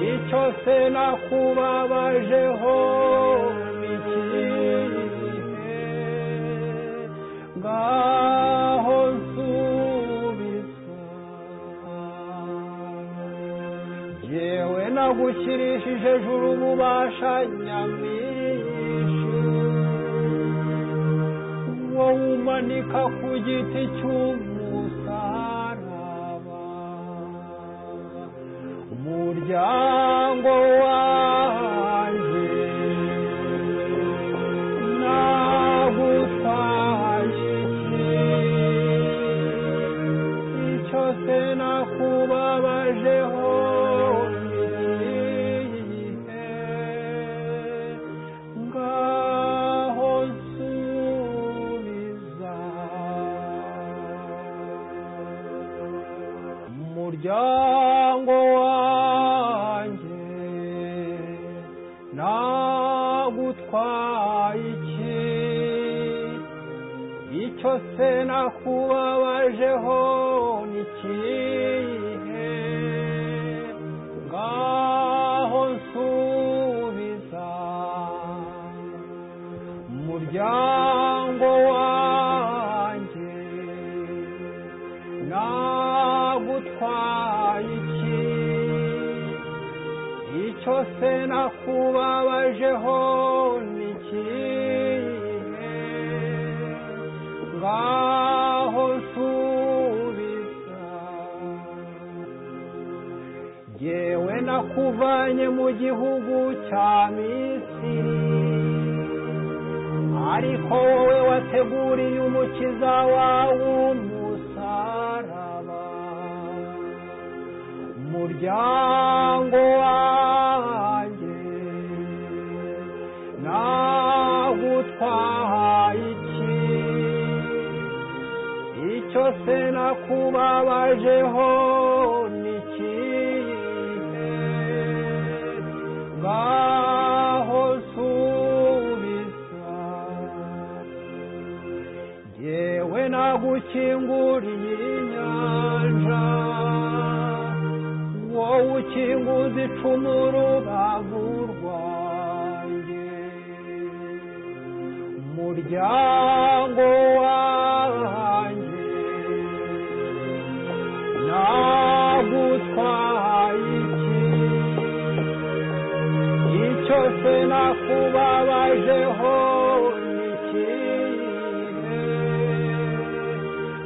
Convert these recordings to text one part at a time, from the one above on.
se nakubabajeho ikihe ngaho nsubiza yewe nagushyirishije juru ububasha nyamwinshi wowe umanika ku giti cy'umusaraba umuryango wanjye nagutaye icyo se nakubabajeho igihe ngaho nsubiza umuryango wanjye nagutwaye iki icyo se nakubabajeho ni ikihe ngaho nsubiza umuryango wanjye nagutwaye iki icyo se nakubabajeho ni ikihe ngaho nsubiza yewe nakuvanye mu gihugu cya misiri ariko wowe wateguriye umukiza wawe umusaraba umuryango wanjye nagutwaye iki icyo se nakubabajeho ni ikihe ngaho nsubiza yewe nagukinguriye inyanja wowe ukinguza icumu rubavu rwanjye umuryango wanjye nagutwaye iki icyo se nakubabajeho ni ikihe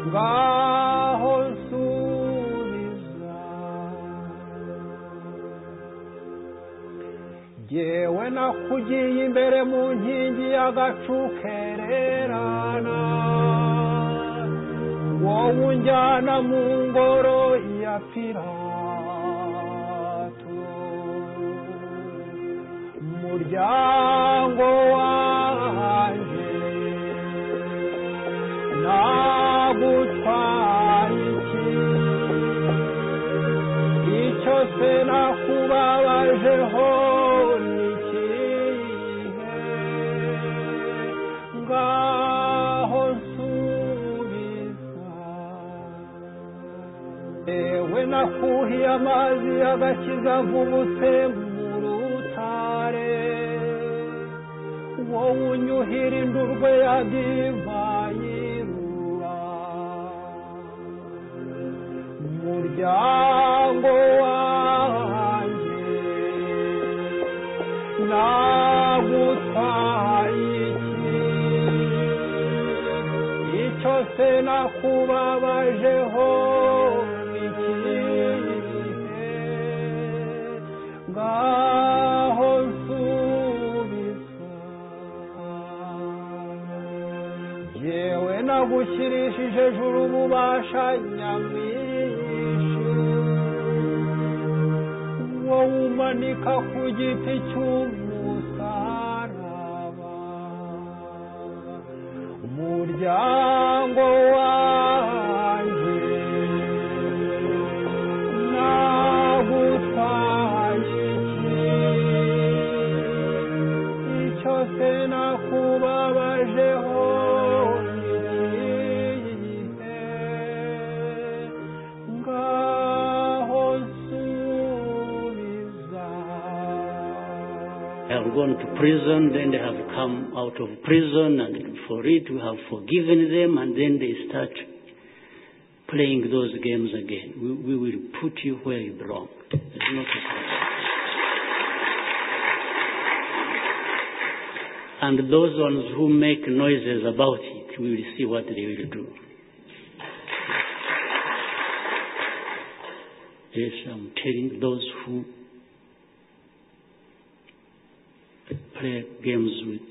ngaho nsubiza yewe nakugiye imbere mu nkingi y'agacu kererana wowe unjyana mu ngoro ya pirato umuryango wanjye nagutwaye iki icyo se nakubabajeho ni ikihe ngaho nsubiza ewe nakuhiye amazi y'agakiza avubutse mu rutare wowe unyuhira indurwe ya divayi rura umuryango wanjye nagutwaye iki icyo se nakubabajeho ni ikihe ngaho nsubiza yewe nagushyirishije juru ububasha nyamwinshi wowe umanika ku giti cy'umusaraba umuryango wanjye nagutwaye iki icyo se nakubabajeho ni ikihe ngaho nsubiza have gone to prison, then they have come out of prison, and for it we have forgiven them, and then they start playing those games again. We, we will put you where you belong. It's not a problem. And those ones who make noises about it, we will see what they will do. Yes, I'm telling those who play games with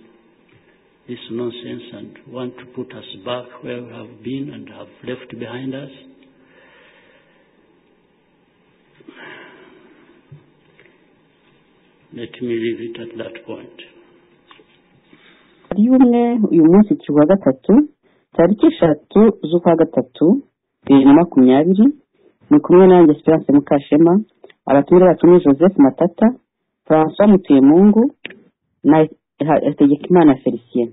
this nonsense and want to put us back where we have been and have left behind us. Let me leave it at that point. ari umwe uyu munsi turi wa gatatu tariki eshatu z'ukwa gatatu bibiri na makumyabiri ni kumwe nanjye esperance mukashema abatumire bacu ni joseph matata francois mutuyemungu na hategekimana felicien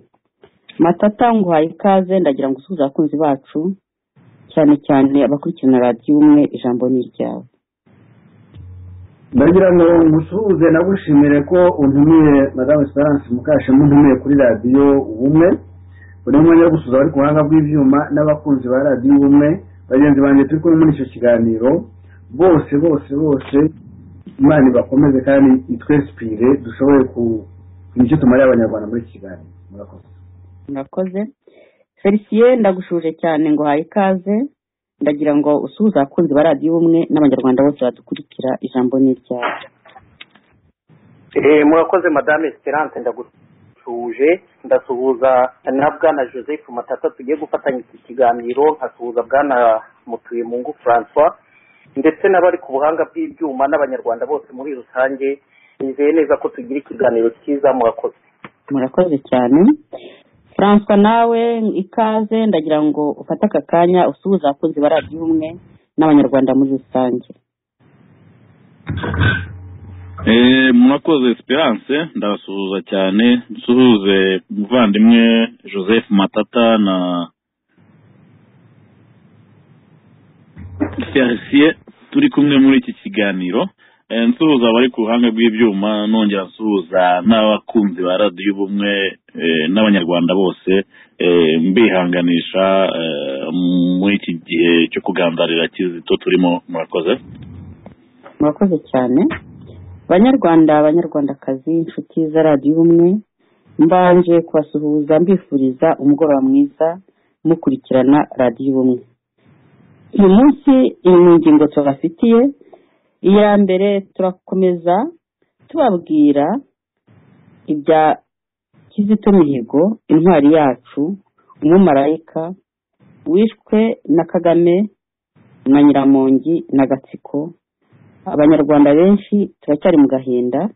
matata nguhaye ikaze ndagira ngo usuhuze abakunzi bacu cyane cyane abakurikirana radiyo umwe ijambo ni iryawe ndagira ngo ngusuhuze nagushimire ko untumiye madamu esperance mukashema untumiye kuri radiyo ubumwe buri umwe yo gusuza bari ku buhanga bw'ibyuma n'abakunzi ba radiyo ubumwe bagenzi banjye turi kumwe muri icyo kiganiro bose bose bose imana ibakomeze kandi itwesipire dushoboye ku kugira icyo tumarira abanyarwanda muri iki kiganiro murakoze murakoze felicien ndagushuje cyane ngo uhaye ikaze ndagira ngo usuhuze abakunzi ba radiyo ubumwe n'abanyarwanda bose badukurikira ijambo ni iryawe Eh, murakoze madame esperance ndagusuhuje ndasuhuza na bwana joseph matata tugiye gufatanya iki kiganiro nkasuhuza bwana mutuye mu ngo francois ndetse n'abari ku buhanga bw'ibyuma n'abanyarwanda bose muri rusange nizeye neza ko tugira ikiganiro cyiza murakoze murakoze cyane francois nawe ikaze ndagira ngo ufate aka kanya usuhuze abakunzi ba radiyo ubumwe n'abanyarwanda muri rusange Eh, murakoze esperance ndabasuhuza cyane nsuhuze umuvandimwe joseph matata na felicien turi kumwe muri iki kiganiro Eh, nsuhuza abari ku ruhanga rw'ibyuma nongera nsuhuza n'abakunzi ba radiyo ubumwe eh, n'abanyarwanda bose eh, mbihanganisha eh, muri iki gihe cyo kugandarira kizito turimo murakoze murakoze cyane banyarwanda banyarwandakazi inshuti za radiyo ubumwe mbanje kubasuhuza mbifuriza umugoroba mwiza mukurikirana radiyo ubumwe uyu munsi iyi ni ingingo tubafitiye iya mbere turakomeza tubabwira ibya kizito mihigo intwari yacu umumarayika wishwe na kagame na nyiramongi na gatsiko abanyarwanda benshi turacyari mu gahinda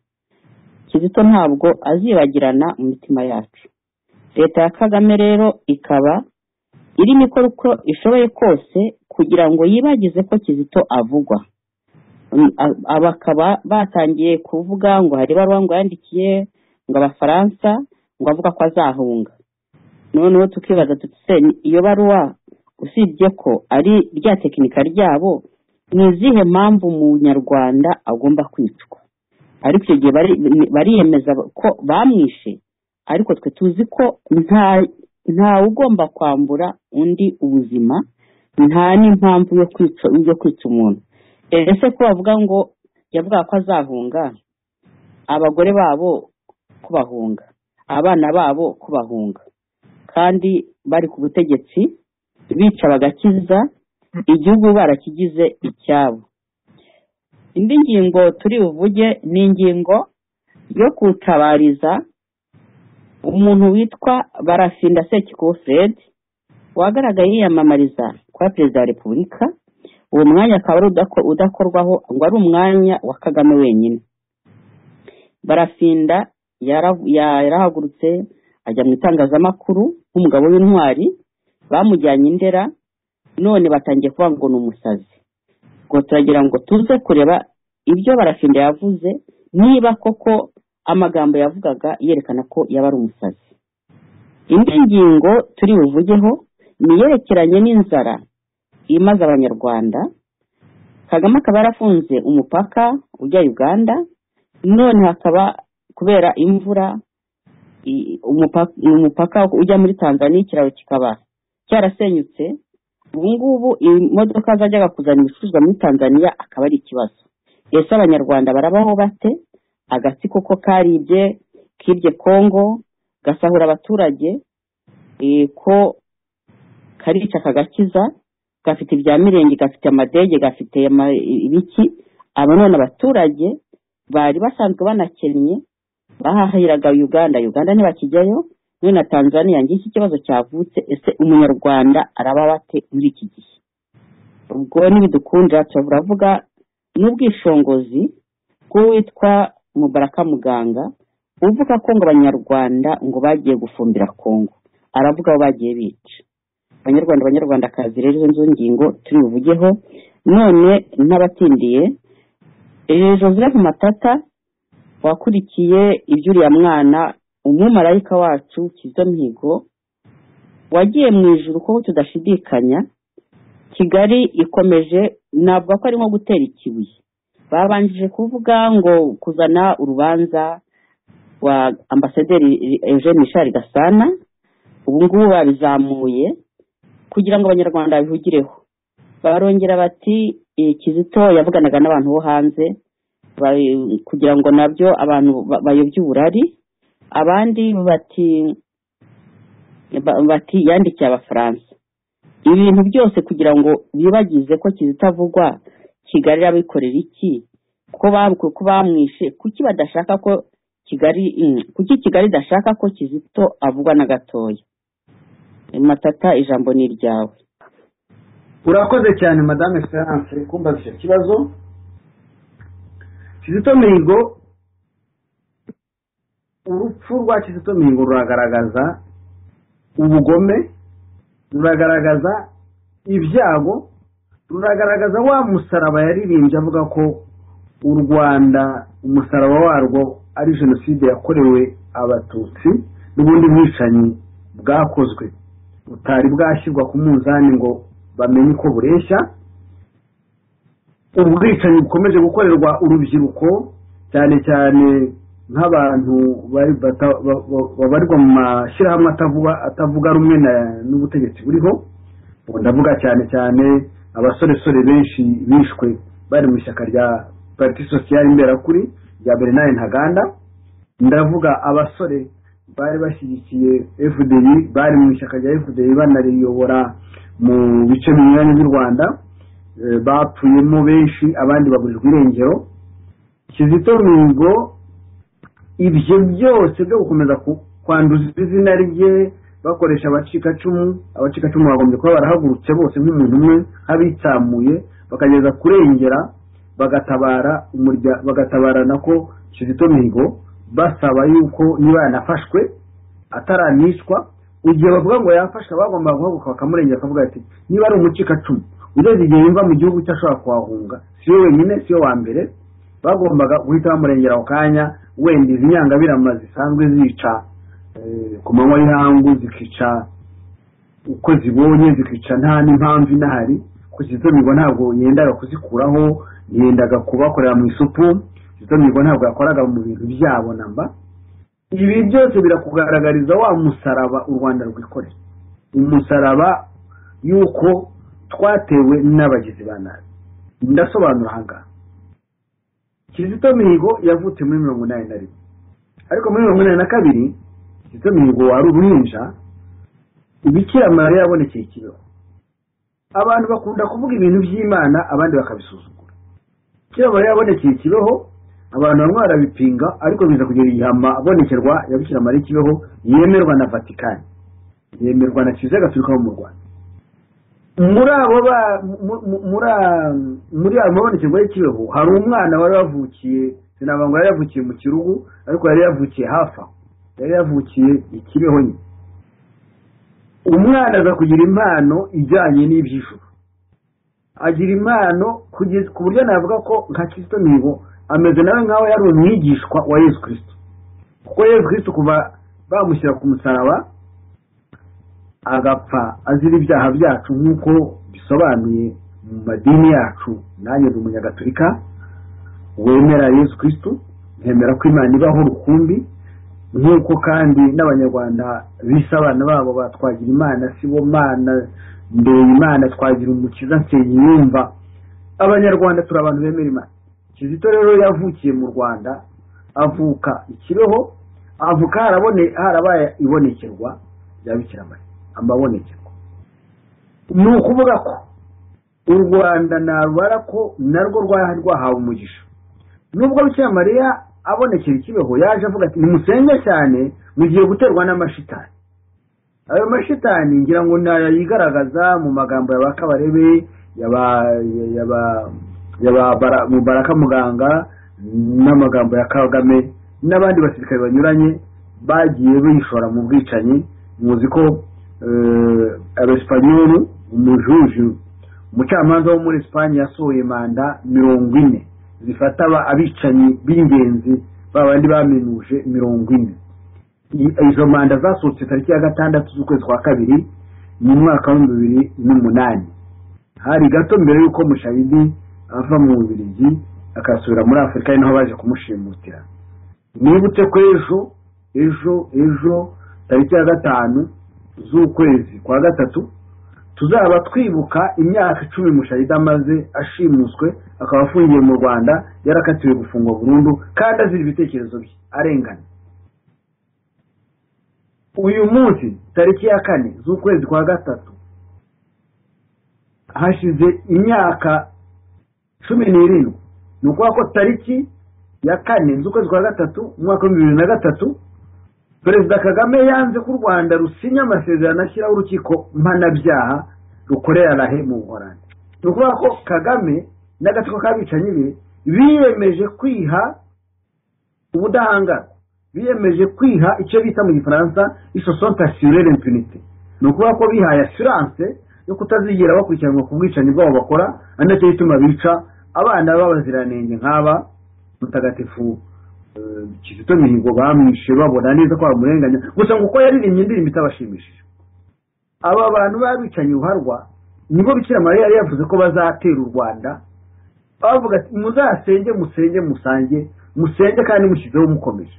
kizito ntabwo azibagirana mu mitima yacu leta ya kagame rero ikaba irimo ikora uko ishoboye kose kugira ngo yibagize ko kizito avugwa Mm, a- a- bakaba batangiye kuvuga ngo hari ibaruwa ngo yandikiye ngo abafaransa ngo avuga ko azahunga noneho tukibaza tuti se ni- iyo baruwa usibye ko ari rya tekinika ryabo ni izihe mpamvu umunyarwanda agomba kwicwa ariko icyo gihe bari- bariyemeza ko bamwishe ariko twe tuzi ko nta ntawe ugomba kwambura undi ubuzima nta n'impamvu yo kwica yo kwica umuntu ese ko bavuga ngo yavuga ko azahunga abagore babo ko bahunga abana babo ko bahunga kandi bari ku butegetsi bica bagakiza igihugu barakigize icyabo indi ngingo turi buvuge ni ingingo yo gutabariza umuntu witwa barafinda sekikubo fred wagaragaye yiyamamariza kuba perezida wa repubulika uwo mwanya akaba ari udako- udakorwaho ngo ari umwanya wa kagame wenyine barafinda yara- yarahagurutse ajya mu itangazamakuru nk'umugabo w'intwari bamujyanye i ndera none batangiye kuvuga ngo ni umusazi ngo turagira ngo tuze kureba ibyo barafinda yavuze niba koko amagambo yavugaga yerekana ko yaba ari umusazi indi ngingo turi buvugeho ni iyerekeranye n'inzara imaze abanyarwanda kagame akaba yarafunze umupaka ujya uganda none hakaba ku kubera imvura i- umupa- umupaka ujya muri tanzania ikiraro kikaba cyarasenyutse ubu ngubu imodoka zajyaga kuzana ibicuruzwa muri tanzania akaba ari ikibazo ese abanyarwanda barabaho bate agatsiko ko karibye kibye kongo gasahura abaturage eh, ko karica kagakiza gafite ibya mirenge gafite amadege gafite ama- ibiki aba none abaturage bari basanzwe banakennye bahahiraga uganda uganda ntibakijyayo muri na tanzania ngiki ikibazo cyavutse ese umunyarwanda araba bate muri iki gihe ubwo nibidukundira turavuga n'ubwishongozi bw'uwitwa mubaraka muganga uvuga ko ngo abanyarwanda ngo bagiye gufumbira kongo aravuga aho bagiye bica abanyarwanda abanyarwandakazi rero izo ngingo turi buvugeho none n'abatindiye eh, joseph matata wakurikiye iby'uriya mwana umumarayika wacu kizito mihigo wagiye mu ijuru kuko tudashidikanya kigali ikomeje navuga ko ari nko gutera ikibuye babanjije kuvuga ngo kuzana urubanza rwa ambasaderi eugene mishari gasana ubu ngubu babizamuye kugira ngo abanyarwanda babihugireho barongera bati "Eh, kizito yavuganaga n'abantu bo hanze ba- kugira ngo nabyo abantu ba- bayobye uburari abandi bati ba- bati yandikiye abafaransa ibintu byose kugira ngo bibagize ko kizito avugwa kigali abikorera iki ko bam- ko bamwishe kuki badashaka ko kigali mm, kuki kigali idashaka ko kizito avugwa na gatoya matata ijambo ni iryawe urakoze cyane madame esperance kumbaza icyo kibazo kizito mihigo urupfu rwa kizito mihigo ruragaragaza ubugome ruragaragaza ibyago ruragaragaza wa musaraba yaririmbye avuga ko u rwanda umusaraba warwo ari jenoside yakorewe abatutsi n'ubundi bwicanyi bwakozwe butari bwashyirwa ku munzani ngo bamenye uko bureshya ubwicanyi bukomeje gukorerwa urubyiruko cyane cyane nk'abantu bari- bata- ba- ba- babarirwa mu mashyirahamwe atavuga atavuga rumwe na- n'ubutegetsi buriho ubu ndavuga cyane cyane abasoresore benshi bishwe bari mu ishyaka rya pariti sosiyali imberakuri rya bernard ntaganda ndavuga abasore bari bashyigikiye fdi bari mu ishyaka rya fdi banariyobora mu bice binyuranye by'u rwanda eh, bapfuyemo benshi abandi baburirwa irengero kizito mihigo ibyo byose byo gukomeza ku- kwanduza izina rye bakoresha abacikacumu abacikacumu bagombye kuba barahagurutse bose nk'umuntu umwe nk'abitsamuye bakageza kurengera bagatabara umurya bagatabara nako kizito mihigo basaba yuko niba yanafashwe ataranicwa igihe bavuga ngo yafashwe bagomba guhaguruka bakamurengera akavuga ati niba ari umucikacumu ugeze igihe yumva mu gihugu cye ashobora kuhahunga siyo wenyine siyo wa mbere bagombaga guhita bamurengera ako kanya wenda izi nyangabirama zisanzwe zica eh, ku manywa y'ihangu zikica uko zibonye zikica nta n'impamvu inahari kuko kizito mihigo ntabwo yendaga kuzikuraho yendaga kubakorera mu isupu kizito mihigo ntabwo yakoraga mu bintu byabo namba ibi byose birakugaragariza wa musaraba u rwanda rwikorera umusaraba y'uko twatewe n'abagizi ba nabi ndasobanura aha ngaha kizito mihigo yavutse muri mirongo inani na rimwe ariko muri mirongo inani na kabiri kizito mihigo wari uruhinja ibikira mariya yabonekeye ikibeho abantu bakunda kuvuga ibintu by'imana abandi bakabisuzugura bikira mariya yabonekeye ikibeho abantu bamwe barabipinga ariko biza kugira igihama abonekerwa ya bikira mariya ikibeho yemerwa na vatikani yemerwa na kiliziya gatolika yo mu rwanda muri abo ba mu- mu- muri a- muri ayo mabonekerwa y'ikibeho hari umwana wari wavukiye sinavuga ngo yari yavukiye mu kirugu ariko yari yavukiye hafi aho yari yavukiye ikibeho nyine umwana aza kugira impano ijyanye n'iby'ijuru agira impano kugeza ku buryo navuga ko nka Kristo mihigo ameze nawe nkaho yari umwigishwa wa Yesu Kristo kuko Yesu Kristo kuva bamushyira ku musaraba agapfa azira ibyaha byacu nk'uko bisobanuye mu madini yacu nanjye ndi umunyagatolika wemera Yesu Kristo nkemera ko imana ibaho rukumbi nk'uko kandi n'abanyarwanda bise abana babo ba twagira imana si bo mana ndeye imana twagira umukiza nsengiyumva abanyarwanda turi abantu bemera imana kizito rero yavukiye mu rwanda avuka ikibeho avuka harabone harabaye ibonekerwa rya bikiramari amabonekerwa ni ukuvuga ko u rwanda narubara ko narwo rwari rwahawe umugisha nubwo bikiramariya abonekera ikibeho yaje avuga ati nimusenge cyane mugiye guterwa n'amashitani ayo mashitani ngira ngo nayigaragaza mu magambo ya ba kabarebe yaba yaba yaba mubaraka muganga n'amagambo ya kagame n'abandi basirikare banyuranye bagiye bishora mu bwicanyi muzi ko abesipanyoli umujuju umucamanza wo muri esipanye yasohoye manda mirongo ine zifata abicanyi b'ingenzi ba bandi baminuje mirongo ine izo manda zasohotse tariki ya gatandatu z'ukwezi kwa kabiri mu mwaka w'ibihumbi bibiri n'umunani hari gato mbere y'uko mushayidi ava mu bubirigi akasubira muri afurika ari naho baje kumushimutira nibutse ko ejo ejo ejo tariki ya gatanu z'ukwezi kwa gatatu tuzaba twibuka imyaka icumi mushayida amaze ashimuswe akaba afungiye mu rwanda yarakatiwe gufungwa burundu kandi azira ibitekerezo bye arengana uyu munsi tariki ya kane z'ukwezi kwa gatatu hashize imyaka cumi n'irindwi ni ukuvuga ko tariki ya kane z'ukwezi kwa gatatu umwaka w'ibihumbi bibiri na gatatu perezida kagame yanze ko u rwanda rusinya amasezerano ashyiraho urukiko mpanabyaha rukorera rahe mu buhorande ni ukuvuga ko kagame n'agatsiko k'abicanyi be biyemeje kwiha ubudahangarwa biyemeje kwiha icyo bita mu gifaransa isosonte asirere impunite ni ukuvuga ko bihaye asiranse yo kutazigera bakurikiranwa ku bwicanyi bwabo bakora ari nacyo gituma bica abana b'abaziranenge nk'aba mutagatifu kizito mihigo bamwishe babona neza ko bamurenganya gusa ngo uko yaririmbye indirimbo itabashimishije aba bantu babicanye uharwa nibo bikira mariya yari yavuze ko bazatera u rwanda bavuga ati muzasenge musenge musange musenge kandi mushyizeho mukomeje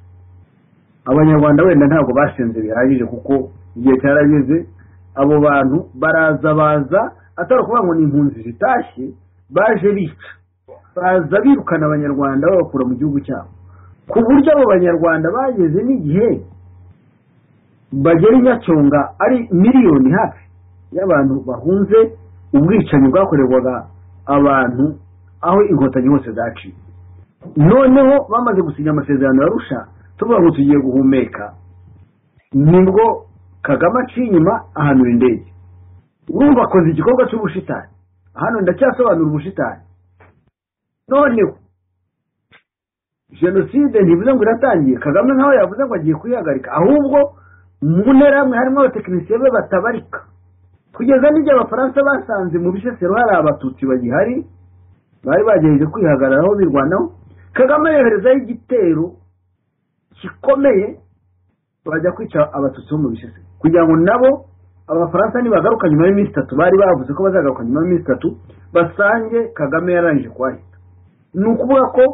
abanyarwanda wenda ntabwo basenze bihagije kuko igihe cyarageze abo bantu baraza baza atari ukuvuga ngo ni impunzi zitashye baje bica baza birukana abanyarwanda babakura mu gihugu cyabo ku buryo abo banyarwanda bageze n'igihe bagera i nyacyonga ari miliyoni hafi y'abantu bahunze ubwicanyi bwakorerwaga abantu aho inkotanyi hose zaciye noneho bamaze gusinya amasezerano ya rusha tuvuga ngo tugiye guhumeka nibwo kagame aciye inyuma ahanura indege urumva akoze igikorwa cy'ubushitani hano ndacyasobanura ubushitani noneho jenoside ntibivuze ngo iratangiye kagame nkaho yavuze ngo agiye kuyihagarika ahubwo mu ntera hamwe harimo abatekinisiye be batabarika kugeza n'igihe abafaransa basanze mu bisesero hari abatutsi bagihari bari bagerageje kwihagararaho birwanaho kagame yoherezaho igitero gikomeye bajya kwica abatutsi bo mu bisesero kugira ngo nabo abafaransa nibagaruka nyuma y'iminsi itatu bari bavuze ko bazagaruka nyuma y'iminsi itatu basange kagame yarangije kuhahita ni ukuvuga ko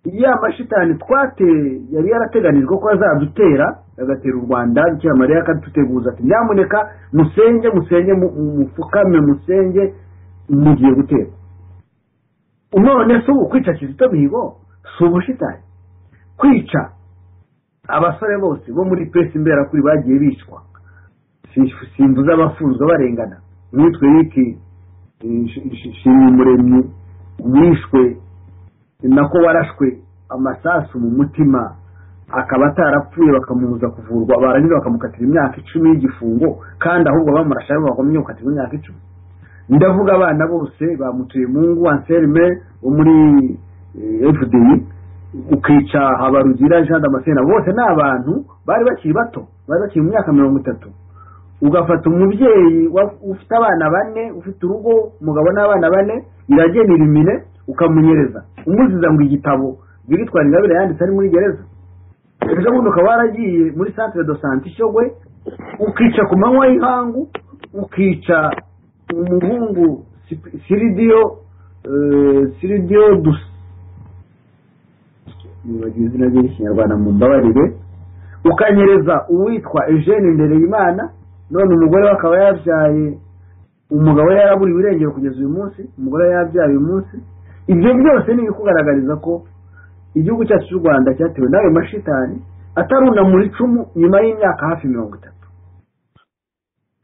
ya mashitani twateye yari yarateganijwe ko azadutera agatera u rwanda mariya akaduteguza ati nyamuneka musenge musenge mupfukame musenge mugiye gutera none si ubu kwica kizito mihigo si ubushitani kwica abasore bose bo muri pesi imberakuri bagiye bicwa simbuza abafunzwe barengana uwitwe riki shimumuremyi wishwe nako warashwe amasasu mu mutima akaba atarapfuye bakamubuza kuvurwa barangiza bakamukatira imyaka icumi y'igifungo kandi ahubwo bamurasha bakomeye gukatirwa imyaka icumi ndavuga abana bose bamutuye mungu anselme wo muri fdi ukica habarugira jean damascene bose ni abantu bari bakiri bato bari bakiri mu myaka mirongo itatu ugafata umubyeyi ufite abana bane ufite urugo umugabo n'abana bane iragenera imine ukamunyereza umuziza ngo igitabo biritwara ingabire yanditse ari muri gereza ejo bundi ukaba waragiye muri santire do sante ishogwe ukica ku manywa y'ihangu ukica umuhungu siridiyo siridiyo dusa yibagiwe izina rye ry'ikinyarwanda mu mbabarire ukanyereza uwitwa eugene imbere y'imana none umugore we akaba yabyaye umugabo we yaraburiwe irengero kugeza uyu munsi umugore we yabyaye uyu munsi ibyo byose ni ibikugaragariza ko igihugu cyacu cy'u rwanda cyatewe n'ayo mashitani atarunamura icumu nyuma y'imyaka hafi mirongo itatu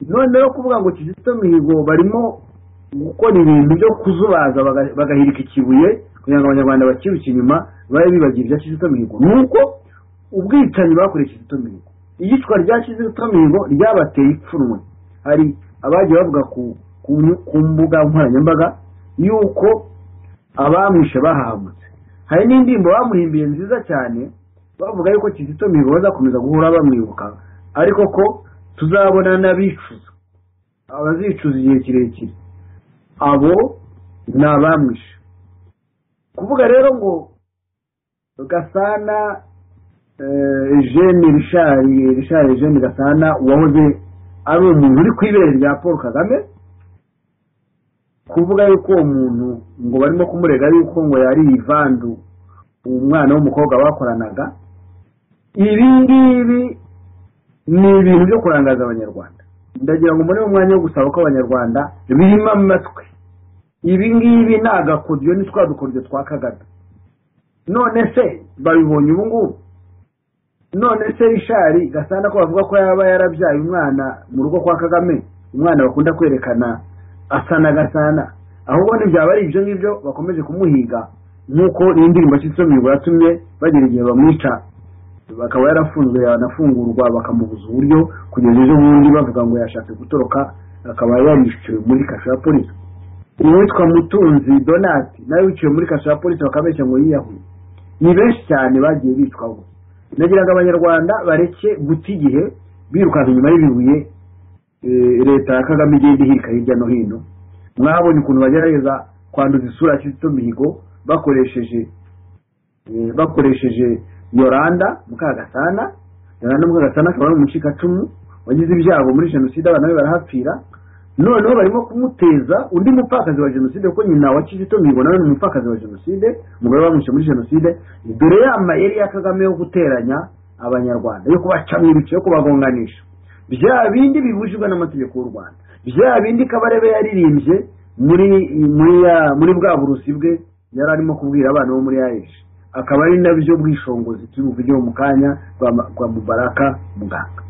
noneho kuvuga ngo kizito mihigo barimo gukora ibintu byo kuzubaza baga- bagahirika ikibuye kugira ngo abanyarwanda bakiruke inyuma babe bibagira ibya kizito mihigo ni uko ubwicanyi bakoreye kizito mihigo iyicwa rya kizito mihigo ryabateye ipfunwe hari abagiye bavuga ku- ku- ku mbuga nkoranyambaga yuko abamwishe bahagutse hari n'indirimbo bamuhimbiye nziza cyane bavuga yuko kizito mihigo bazakomeza guhora bamwibuka ariko ko tuzabona n'abicuza abazicuza igihe kirekire abo ni abamwishe kuvuga rero ngo gasana eh, eugene rishari rishari eugene gasana wahoze ari umuntu uri ku ibere rya paul kagame kuvuga yuko uwo muntu ngo barimo kumurega yuko ngo yari ivandu umwana w'umukobwa bakoranaga ibi ngibi ni ibintu byo kurangaza abanyarwanda ndagira ngo mbone umwanya wo gusaba ko abanyarwanda birima amatwi ibi ngibi ni agakodyo ni twa dukodyo twa kagame none se babibonye ubu ngubu none se rishari gasana ko bavuga ko yaba yarabyaye umwana mu rugo kwa kagame umwana bakunda kwerekana asa na gasana ahubwo ntibyaba ari ibyo ngibyo bakomeje kumuhiga nk'uko n'indirimbo cy'insomirwa yatumye bagera igihe bamwica bakaba yarafunzwe yanafungurwa bakamubuza uburyo kugeza ejo bundi bavuga ngo yashatse gutoroka akaba yariciwe muri kasho ya polisi uwitwa mutunzi donati nawe wiciwe muri kasho ya polisi bakabeshya ngo yiyahuye ni benshi cyane bagiye bicwa ubu nagira ngo abanyarwanda bareke guta igihe birukanka inyuma y'ibibuye eh, leta ya kagame igenda ihirika hirya no hino mwabonye ukuntu bagerageza kwanduza isura ya kizito mihigo bakoresheje eh, bakoresheje yoranda mukagasana yoranda mukagasana akaba ari umucikacumu wagize ibyago muri jenoside abana be barahapfira noneho barimo kumuteza undi mupfakazi wa jenoside kuko nyina wa kizito mihigo nawe ni umupfakazi wa jenoside umugore bamwishe muri jenoside dore ya mayeri ya kagame yo guteranya abanyarwanda yo kubacamo ibice yo kubagonganisha bya bindi bibujijwe n'amategeko y'u rwanda bya bindi kabarebe yaririmbye muri muri ya- muri bwa burusi bwe yari arimo kubwira abana bo muri ayeshi akaba ari nabyo bwishongozi turi buvugeho mu kanya rwa Ma- rwa mubaraka muganga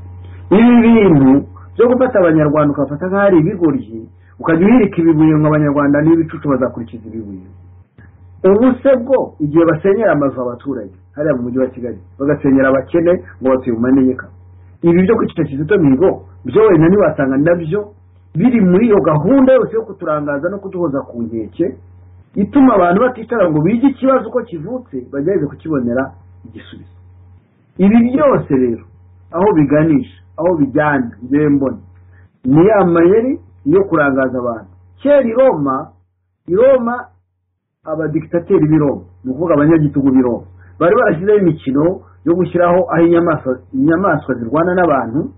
ibi bintu byo gufata abanyarwanda ukabafata nk'aho ari ibigoryi ukajya uhirika ibibuye ngo abanyarwanda n'ibicucu bazakurikiza ibibuye ubu se bwo igihe basenyera amazu abaturage hariya mu mujyi wa kigali bagasenyera abakene ngo batuye mu manegeka ibi byo kwicisha kizito mihigo byo wenda ntiwasanga nabyo biri muri iyo gahunda yose yo kuturangaza no kuduhoza ku nkeke ituma abantu baticara ngo bige ikibazo uko kivutse bagerageze kukibonera igisubizo ibi byose rero aho biganisha aho bijyana njyewe mbona ni ya mayeri yo kurangaza abantu kera i roma i roma abadikitateri b'i roma ni ukuvuga abanyagitugu b'i roma bari barashyizeho imikino yo gushyiraho aho inyamaswa inyamaswa zirwana n'abantu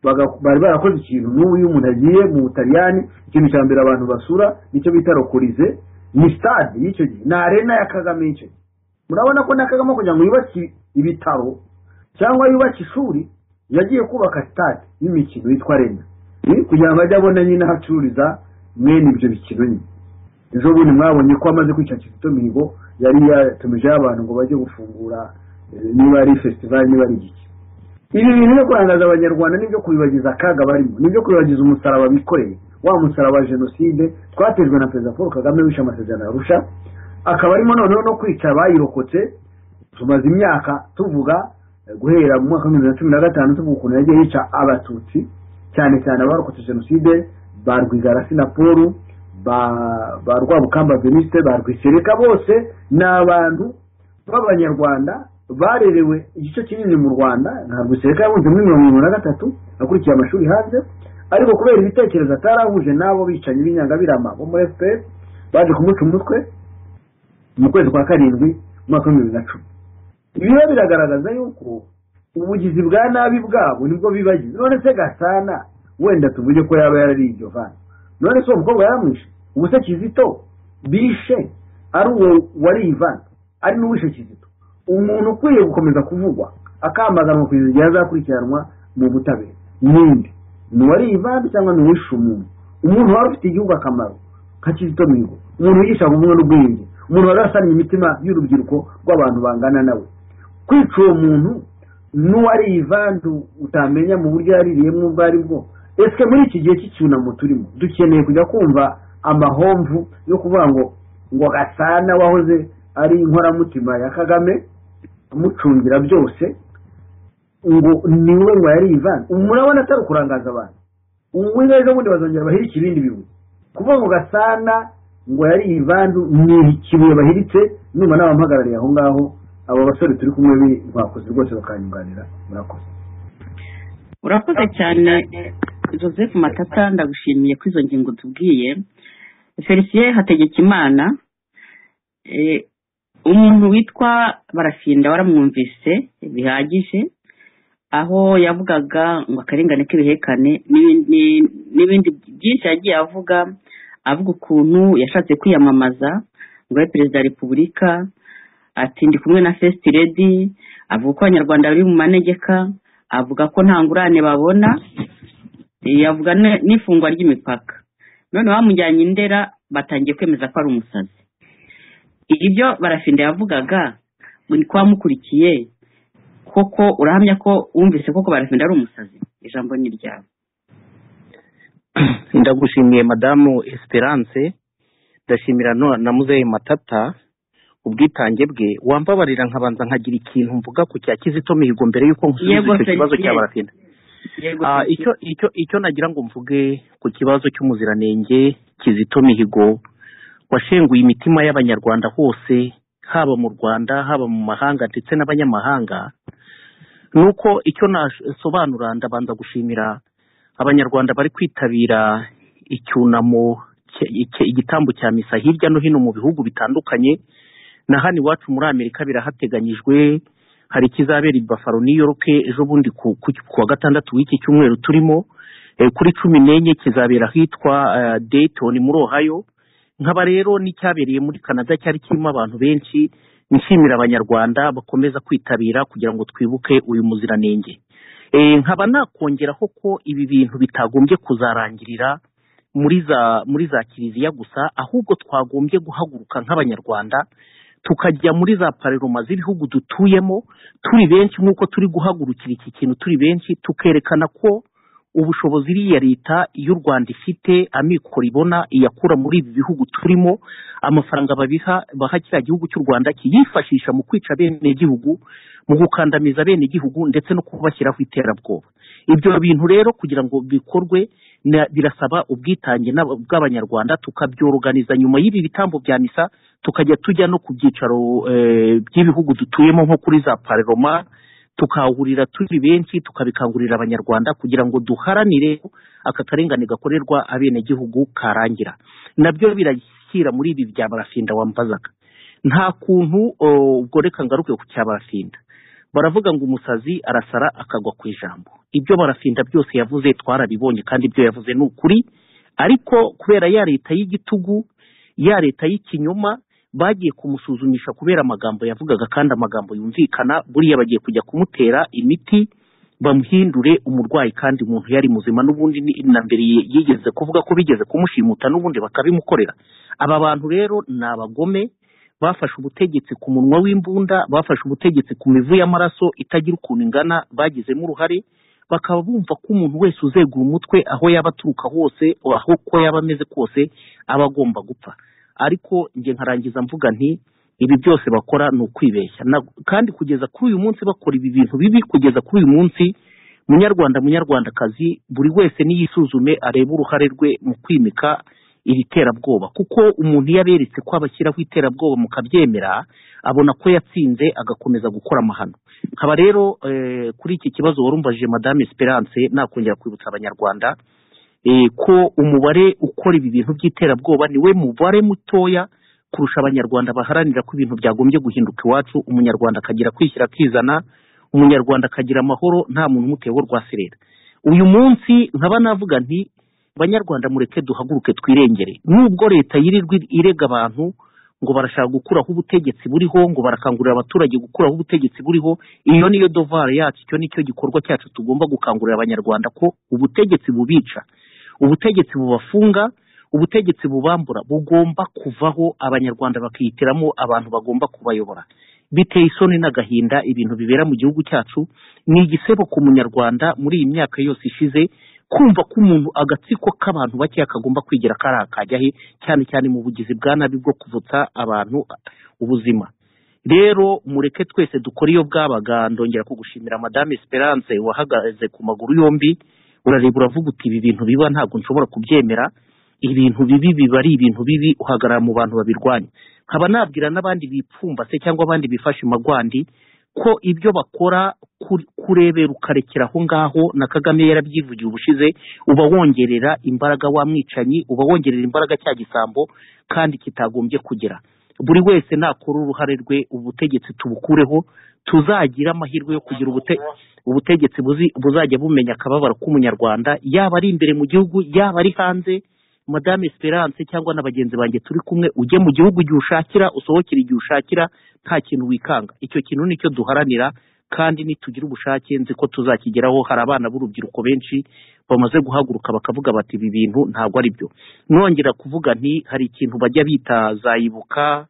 baga- bari barakoze ikintu n'ubu iyo umuntu agiye mu butaliyani ikintu cya mbere abantu basura nicyo bita rokorize ni stade y'icyo gihe ni arena ya kagame y'icyo gihe murabona ko na kagame kugira ngo yubake ibitaro cyangwa yubake ishuri yagiye kubaka stade y'imikino yitwa arena Eh, kugira ngo ajye abona nyine aho acururiza mwene ibyo bikino nyine ejo bundi mwabonye ko amaze kwica kizito mihigo yari yatumijeho abantu ngo bajye gufungura eh, niba ari fesitivali niba ari igiki ibi bintu byo kurangaza abanyarwanda nibyo kubibagiza akaga barimo nibyo kubibagiza umusaraba bikoreye wa musaraba wa jenoside twatejwe na perezida paul kagame wishe amasezerano ya arusha akaba arimo noneho no kwica abayirokotse tumaze imyaka tuvuga eh, guhera mu mwaka w'ibihumbi bibiri na cumi na gatanu tuvuga ukuntu yagiye yica abatutsi cyane cyane abarokotse jenoside ba rwigarasi na paul ba ba rwabukamba venuste ba rwisereka bose ni abantu b'abanyarwanda barerewe igice kinini mu rwanda nka rwisereka yahunze muri mirongo irindwi na gatatu akurikiye amashuri hanze ariko kubera ibitekerezo atarahuje n'abo bicanyi b'inyangabirama bo muri fpr baje kumuca umutwe mu kwezi kwa karindwi umwaka w'ibihumbi bibiri na cumi ibiba biragaragaza yuko ubugizi bwa nabi bwabo nibwo bibagize none se gasana wenda tuvuge ko yaba yarari iryo vana none se uwo mukobwa yaramwishe ubu se kizito bishe ari uwo wari ivan ari n'uwishe kizito umuntu ukwiye gukomeza kuvugwa akambaganwa kugeza igihe azakurikiranwa mu butabera ninde ni uwariye ivandi cyangwa ni uwishe umuntu umuntu wari ufitiye igihugu akamaro nka kizito mihigo umuntu wigisha ubumwe n'ubwenge umuntu wari wasaniye imitima y'urubyiruko rw'abantu bangana nawe kwica uwo muntu n'uwariye ivandi utamenya mu buryo yaririyemo ubwo ari bwo ese muri iki gihe cy'icyunamo turimo dukeneye kujya kumva amahomvu yo kuvuga ngo ngo gasana wahoze ari inkoramutima ya kagame amucungira byose ngo niwe ngo yari ivani murabona atari ukurangaza abantu ubu neza bundi bazongera bahirike ibindi bibuye kuvuga ngo gasana ngo yari ivandu ni ikibuye bahiritse numa n'abamuhagarariye aho ngaho abo basore turi kumwe bi- bakoze rwose bakanyunganira murakoze urakoze cyane joseph matata ndagushimiye ko izo ngingo tubwiye felicien hategekimana eh, umuntu witwa barafinda waramwumvise bihagije aho yavugaga ngo akarengane k'ibihekane n'ibi- ni- n'ibindi byinshi yagiye avuga avuga ukuntu yashatse kwiyamamaza ngo abe perezida wa repubulika ati ndi kumwe na first lady avuga ko abanyarwanda bari mu manegeka avuga ko nta ngurane babona eh, avuga ne- n'ifungwa ry'imipaka none bamujyanye i ndera batangiye kwemeza ko ari umusazi ibyo barafinda yavugaga ngo ni kuba mukurikiye koko urahamya ko wumvise koko barafinda ari umusazi ijambo ni ryawe ndagushimiye madamu esperance ndashimira no- na muzehe matata ubwitange bwe wambabarira nkabanza nkagira ikintu mvuga ku cya kizito mihigo mbere y'uko Yego, nkusubiza icyo kibazo Felicien. cya barafinda yego Ah, icyo icyo icyo nagira ngo mvuge ku kibazo cy'umuziranenge kizito mihigo washenguye imitima y'abanyarwanda hose haba mu rwanda haba mu mahanga ndetse n'abanyamahanga nuko icyo nasobanura ndabanza gushimira abanyarwanda bari kwitabira icyunamo cye- cye- igitambo cya misa hirya no hino mu bihugu bitandukanye na hano iwacu muri amerika birahateganyijwe hari ikizabera i Buffalo New York ejo bundi ku, ku, ku wa gatandatu w'iki cyumweru turimo eh, kuri cumi n'enye kizabera ahitwa eh, Dayton muri Ohio nkaba rero n'icyabereye muri Canada cyari kirimo abantu benshi nshimira abanyarwanda bakomeza kwitabira kugira ngo twibuke uyu muziranenge eh, nkaba nakongeraho ko ibi bintu bitagombye kuzarangirira muri za muri za kiliziya gusa ahubwo twagombye guhaguruka nk'abanyarwanda tukajya muri za pareroma z'ibihugu dutuyemo turi benshi nk'uko turi guhagurukira iki kintu turi benshi tukerekana ko ubushobozi iriya leta y'u rwanda ifite amikoro ibona iyakura muri ibi bihugu turimo amafaranga babiha baha kiriya gihugu cy'u rwanda kiyifashisha mu kwica bene gihugu mu gukandamiza bene gihugu ndetse no kubashyiraho iterabwoba ibyo bintu rero kugira ngo bikorwe na- birasaba ubwitange n'aba- bw'abanyarwanda tukabyoruganiza nyuma y'ibi bitambo bya misa tukajya tujya no ku byicaro eh, by'ibihugu dutuyemo nko kuri za pareroma tukahurira turi benshi tukabikangurira abanyarwanda kugira ngo duharanire ko aka karengane gakorerwa abenegihugu karangira nabyo birashyira muri ibi bya barafinda wambazaga nta kuntu oh, ubwo reka ngaruke ku cya barafinda baravuga ngo umusazi arasara akagwa ku ijambo ibyo barafinda byose yavuze twarabibonye kandi ibyo yavuze ni ukuri ariko kubera ya leta y'igitugu ya leta y'ikinyoma bagiye kumusuzumisha kubera amagambo yavugaga kandi amagambo yumvikana buriya bagiye kujya kumutera imiti bamuhindure umurwayi kandi umuntu yari muzima n'ubundi ni- na mbere ye- yigeze kuvuga ko bigeze kumushimuta n'ubundi bakabimukorera aba bantu rero ni abagome bafashe ubutegetsi ku munwa w'imbunda bafashe ubutegetsi ku mivu y'amaraso itagira ukuntu ingana bagizemo uruhare bakaba bumva ko umuntu wese uzegura umutwe aho yaba aturuka hose aho ko yaba ameze kose aba agomba gupfa ariko njye nkarangiza mvuga nti ibi byose bakora ni ukwibeshya Na- kandi kugeza kuri uyu munsi bakora ibi bintu bibi kugeza kuri uyu munsi munyarwanda munyarwandakazi buri wese niyisuzume arebe uruhare rwe mu kwimika iri terabwoba kuko umuntu iyo aberetse ko abashyiraho iterabwoba mukabyemera abona ko yatsinze agakomeza gukora amahano nkaba rero eh, kuri iki kibazo wari umbajije madame esperance nakongera kwibutsa abanyarwanda eh, ko umubare ukora ibi bintu by'iterabwoba niwe mubare mutoya kurusha abanyarwanda baharanira ko ibintu byagombye guhinduka iwacu umunyarwanda akagira kwishyira akizana umunyarwanda akagira amahoro nta muntu umutewe urwaserera uyu munsi nkaba navuga nti banyarwanda mureke duhaguruke twirengere nubwo leta yirirwa irega abantu ngo barashaka gukuraho ubutegetsi buriho ngo barakangurira abaturage gukuraho ubutegetsi buriho iyo niyo dovara yacu icyo nicyo gikorwa cyacu tugomba gukangurira abanyarwanda ko ubutegetsi bubica ubutegetsi bubafunga ubutegetsi bubambura bugomba kuvaho abanyarwanda bakihitiramo abantu bagomba kubayobora biteye isoni n'agahinda ibintu bibera mu gihugu cyacu ni igisebo ku munyarwanda muri iyi myaka yose ishize kumva ko umuntu agatsiko k'abantu bake kagomba kwigira kari akajya he cyane cyane mu bugizi bwa nabi bwo kuvutsa abantu ubuzima rero mureke twese dukora iyo bwabaga ndongera kugushimira madame esperance wahagaze ku maguru yombi urareba uravuga uti ibi bintu biba ntabwo nshobora kubyemera ibintu bibi biba ari ibintu bibi uhagarara mu bantu babirwanya nkaba nabwira n'abandi bipfumbase cyangwa abandi bifashe magwandi ko ibyo bakora kuri- kurebera ukarekera aho ngaho na kagame yarabyivugiye ubushize uba wongerera imbaraga wa mwicanyi uba wongerera imbaraga cya gisambo kandi kitagombye kugera buri wese nakora uruhare rwe ubutegetsi tubukureho tuzagira amahirwe yo kugira ubute ubutegetsi buzi- buzajya bumenya akababaro k'umunyarwanda yaba ari imbere mu gihugu yaba ari hanze madame esperance cyangwa na bagenzi banjye turi kumwe ujye mu gihugu igihe ushakira usohokere igihe ushakira nta kintu wikanga icyo kintu nicyo duharanira kandi nitugira ubushake nzi ko tuzakigeraho hari abana b'urubyiruko benshi bamaze guhaguruka bakavuga bati ibi bintu ntabwo ari byo nongera kuvuga nti hari ikintu bajya bita za ibuka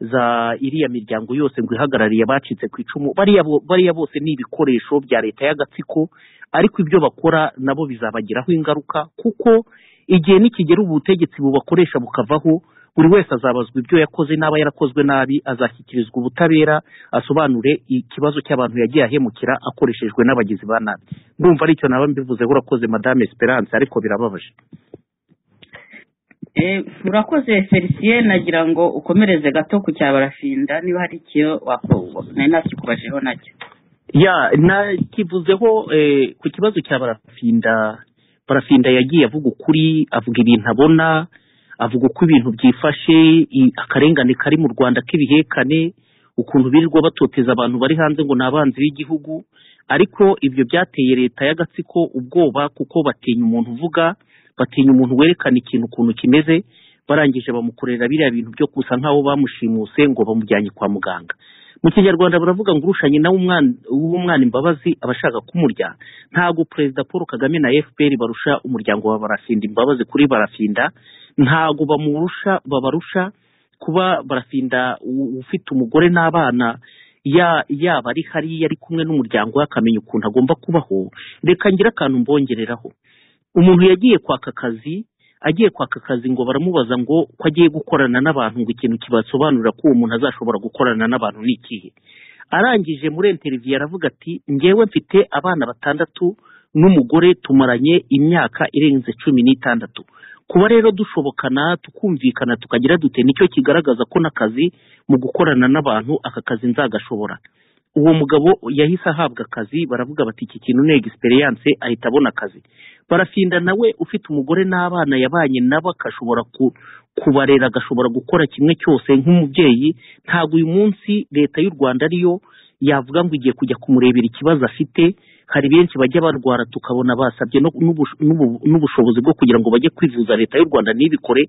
za iriya miryango yose ngo ihagarariye abacitse ku icumu bariya bo- bariya bose ni ibikoresho bya leta y'agatsiko ariko ibyo bakora nabo bizabagiraho ingaruka kuko igihe nikigera ubu butegetsi bubakoresha bukavaho buri wese azabazwa ibyo yakoze n'aba yarakozwe nabi azashyikirizwa ubutabera asobanure ikibazo cy'abantu yagiye ahemukira akoreshejwe n'abagizi ba nabi ndumva aricyo naba mbivuzeho urakoze madame esperance ariko birababaje Eh, urakoze felicien nagira ngo ukomereze gato ku cya barafinda niba hari icyo wakubona nari nakikubajeho nacyo ya nakivuzeho eh, ku kibazo cya barafinda barafinda yagiye avuga ukuri avuga ibintu abona avuga uko ibintu byifashe i- akarengane kari mu rwanda k'ibihekane ukuntu birirwa batoteza abantu bari hanze ngo ni abanzi b'igihugu ariko ibyo byateye leta y'agatsiko ubwoba kuko batinya umuntu uvuga batinya umuntu werekana ikintu ukuntu kimeze barangije bamukorera biriya bintu byo gusa nk'aho bamushimuse ngo bamujyanye kwa muganga mu kinyarwanda baravuga ngo urushanye nawe umwana- w'umwana imbabazi aba ashaka kumurya ntabwo perezida paul kagame na fpr barusha umuryango wa barafinda imbabazi kuri barafinda ntabwo bamurusha babarusha kuba barafinda u- ufite umugore n'abana ya- yaba ari hariya ari kumwe n'umuryango we akamenya ukuntu agomba kubaho reka ngire akantu mbongereraho umuntu yagiye kwaka akazi agiye kwaka akazi ngo baramubaza ngo ko agiye gukorana n'abantu ngo ikintu kibasobanurira ko uwo muntu azashobora gukorana n'abantu ni ikihe arangije muri interiviyu aravuga ati ngewe mfite abana batandatu n'umugore tumaranye imyaka irenze cumi n'itandatu kuba rero dushobokana tukumvikana tukagira dute nicyo kigaragaza ko n'akazi mu gukorana n'abantu aka kazi nzagashobora uwo mugabo yahise ahabwa akazi baravuga bati iki kintu ni egisperiyanse ahita abona akazi barafinda nawe ufite umugore n'abana yabanye nabo akashobora ku- kubarera agashobora gukora kimwe cyose nk'umubyeyi ntabwo uyu munsi leta y'u rwanda ariyo yavuga ngo igiye kujya kumurebera ikibazo afite hari benshi bajya barwara tukabona basabye no- n'ubush- n'ubu- n'ubushobozi bwo kugira ngo bajye kwivuza leta y'u rwanda ntibikore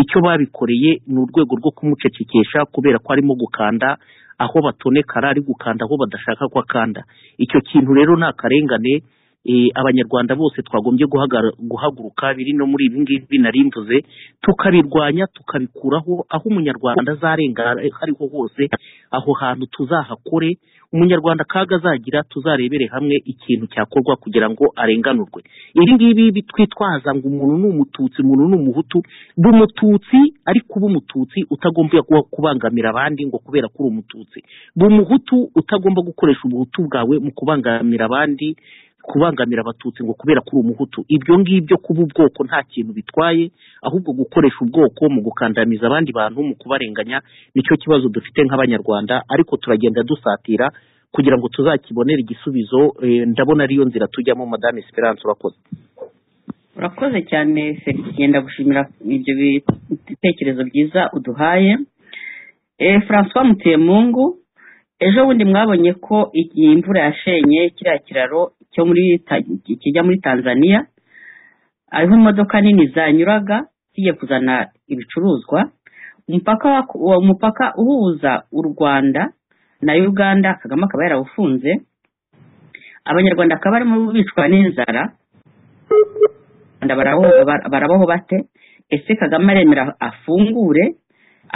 icyo babikoreye ni urwego rwo kumucecekesha kubera ko arimo gukanda aho batonekara ari gukanda aho badashaka ko akanda icyo kintu rero ni akarengane eh, abanyarwanda bose twagombye guhagara- guhaguruka biri no muri ibi ngibi narimvuze tukabirwanya tukabikuraho aho umunyarwanda azarengana ariho hose aho hantu tuzahakore umunyarwanda kaga azagira tuzarebere hamwe ikintu cyakorwa kugira ngo arenganurwe iri ngibi bitwitwaza ngo umuntu ni umututsi umuntu ni umuhutu ndi umututsi ariko uba umututsi utagomba kuba- kubangamira abandi ngo kubera ko uri umututsi ndi umuhutu utagomba gukoresha ubuhutu bwawe mu kubangamira abandi kubangamira abatutsi ngo kubera ko uri umuhutu ibyo ngibyo kuba ubwoko nta kintu bitwaye ahubwo gukoresha ubwoko mu gukandamiza abandi bantu mu kubarenganya nicyo kibazo dufite nk'abanyarwanda ariko turagenda dusatira kugira ngo tuzakibonere igisubizo eh, ndabona ariyo nzira tujyamo madame esperance urakoze urakoze cyane felicien ndagushimira ibyo bitekerezo byiza uduhaye Eh, francois mutemungu ejo bundi mwabonye ko iyi imvura yashenye kiriya kiraro cyo muri Ta- kijya muri tanzania ariho imodoka nini zanyuraga zigiye kuzana ibicuruzwa umupaka wa- wa- umupaka uhuza u rwanda na uganda kagame akaba yarawufunze abanyarwanda bakaba barimo bicwa n'inzara Abanyarwanda baraboho- bara- barabaho bate ese kagame aremera afungure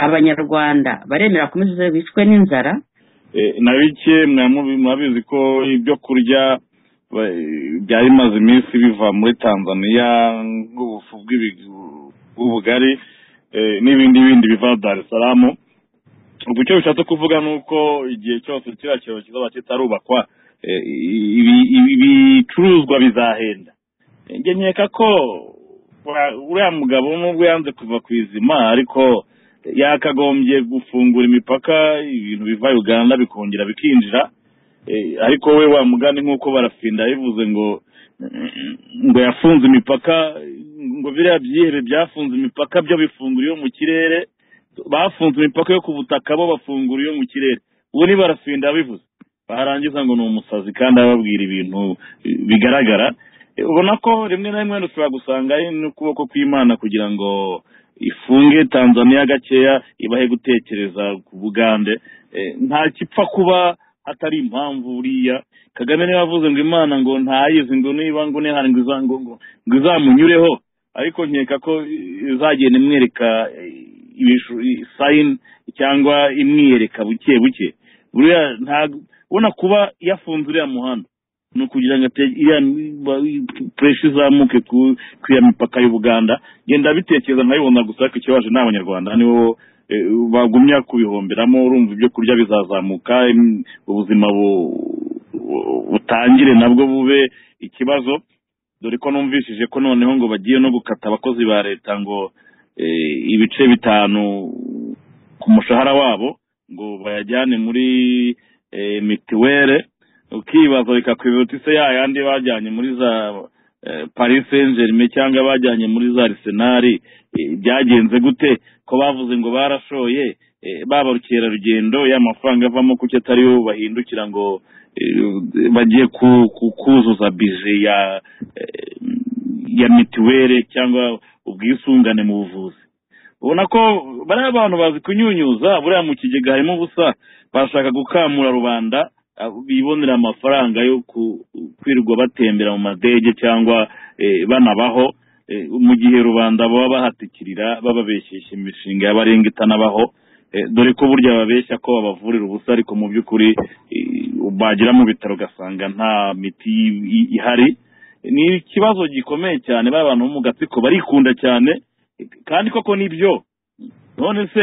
abanyarwanda baremera akomeze bicwe n'inzara Eh, na bike mwamu- murabizi ko ibyo kurya ba- byari bimaze iminsi biva muri tanzania nk'ubufu bw'ibi- bw'ubugari eh, n'ibindi bindi biva dar es salaam ubwo icyo bishatse kuvuga ni uko igihe cyose kiriya kiraro kizaba kitarubakwa eh, ibi- ibi- ibicuruzwa bizahenda njye nkeka ko wa- uriya mugabo nubwo yanze kuva ku izima ariko yakagombye gufungura imipaka ibintu biva uganda bikongera bikinjira Eh, ariko we wa mugani nk'uko barafinda bivuze ngo ngo yafunze imipaka ngo biriya byihere byafunze imipaka byo bifungura iyo mu kirere bafunze imipaka yo ku butaka bo bafungura iyo mu kirere ubu ni barafinda bivuze barangiza ngo ni umusazi kandi ababwira ibintu eh, bigaragara Eh, ubona ko rimwe na rimwe dushobora gusanga ari n'ukuboko kw'imana kugira ngo ifunge tanzania gakeya ibahe gutekereza ku bugande Eh, nta kipfa kuba atari impamvu buriya kagame niba avuze ngo imana ngo ntayizi ngo niba ngo nihari ngo iza- ngo ngo- ngo izamunyureho ariko nkeka ko izagenda imwereka sayini cyangwa imwiyereka buke buke buriya ntabwo ubona kuba yafunze uriya muhanda ni ukugira ngo ate- iriya puresha izamuke ku ku ya mipaka y'ubuganda genda bitekereza nkabibona gusa ariko ikibabaje ni abanyarwanda nibo eh, bagumya kubihomberamo urumva ibyo kurya bizazamuka im- ubuzima bu- bu- butangire nabwo bube ikibazo dore ko numvishije ko noneho ngo bagiye no gukata abakozi ba leta ngo eh, ibice bitanu ku mushahara wabo ngo bayajyane muri eh, mitiwere ukibaza reka kwibuta ise ya yandi bajyanye muri za eh, paris saint germain cyangwa bajyanye muri za arisenali eh, byagenze gute ko bavuze ngo barashoye eh, ba barukerarugendo ya mafaranga avamo kuki atari yo bahindukira ngo eh, bagiye ku- ku- kuzuza bije ya eh, ya mituweli cyangwa ubwisungane mu buvuzi ubona ko bariya bantu bazi kunyunyuza buriya mu kigega harimo ubusa bashaka gukamura rubanda ah, bibonera amafaranga yo ku- kwirirwa batembera mu madege cyangwa eh, banabaho eh, mu gihe rubanda baba bahatikirira bababeshyeshya imishinga y'abarenga itanabaho eh, dore ko burya babeshya ko babavurira ubusa ariko mu by'ukuri eh, bagera mu bitaro ugasanga nta miti i- i- ihari ni ikibazo gikomeye cyane ba bantu bo mu gatsiko barikunda cyane eh, kandi koko nibyo none se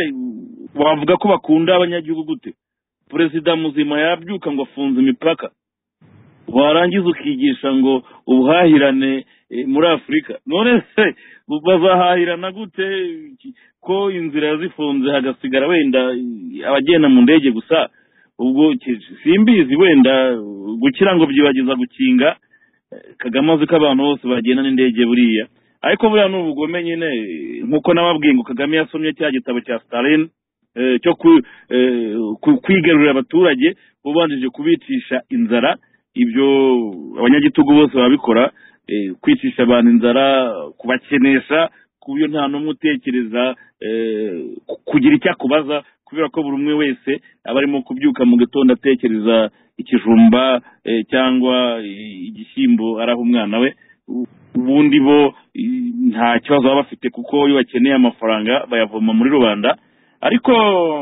wavuga ko bakunda abanyagihugu gute perezida muzima yabyuka ngo afunze imipaka warangiza ukigisha ngo ubuhahirane eh, muri afurika none se bazahahirana gute Ki- ko inzira zifunze hagasigara wenda eh, abagenda mu ndege gusa ubwo ki- simbizi wenda uh, gukira ngo byibagiza gukinga eh, kagame azi ko abantu bose bagenda n'indege buriya ariko buriya ni ubugome nyine eh, nk'uko nababwiye ngo kagame yasomye cya gitabo cya stalin eh, cyo ku- eh, ku- kwigarurira abaturage ubanjije kubicisha inzara ibyo abanyagitugu bose babikora eh, kwicisha abantu inzara kubakenesha ku buryo nta n'umwe utekereza eh, ku- kugira icyo akubaza kubera ko buri umwe wese aba arimo kubyuka mu gitondo atekereza ikijumba eh, cyangwa i- igishyimbo araha umwana we U- ubundi bo i- nta kibazo baba bafite kuko iyo bakeneye amafaranga bayavoma muri rubanda ariko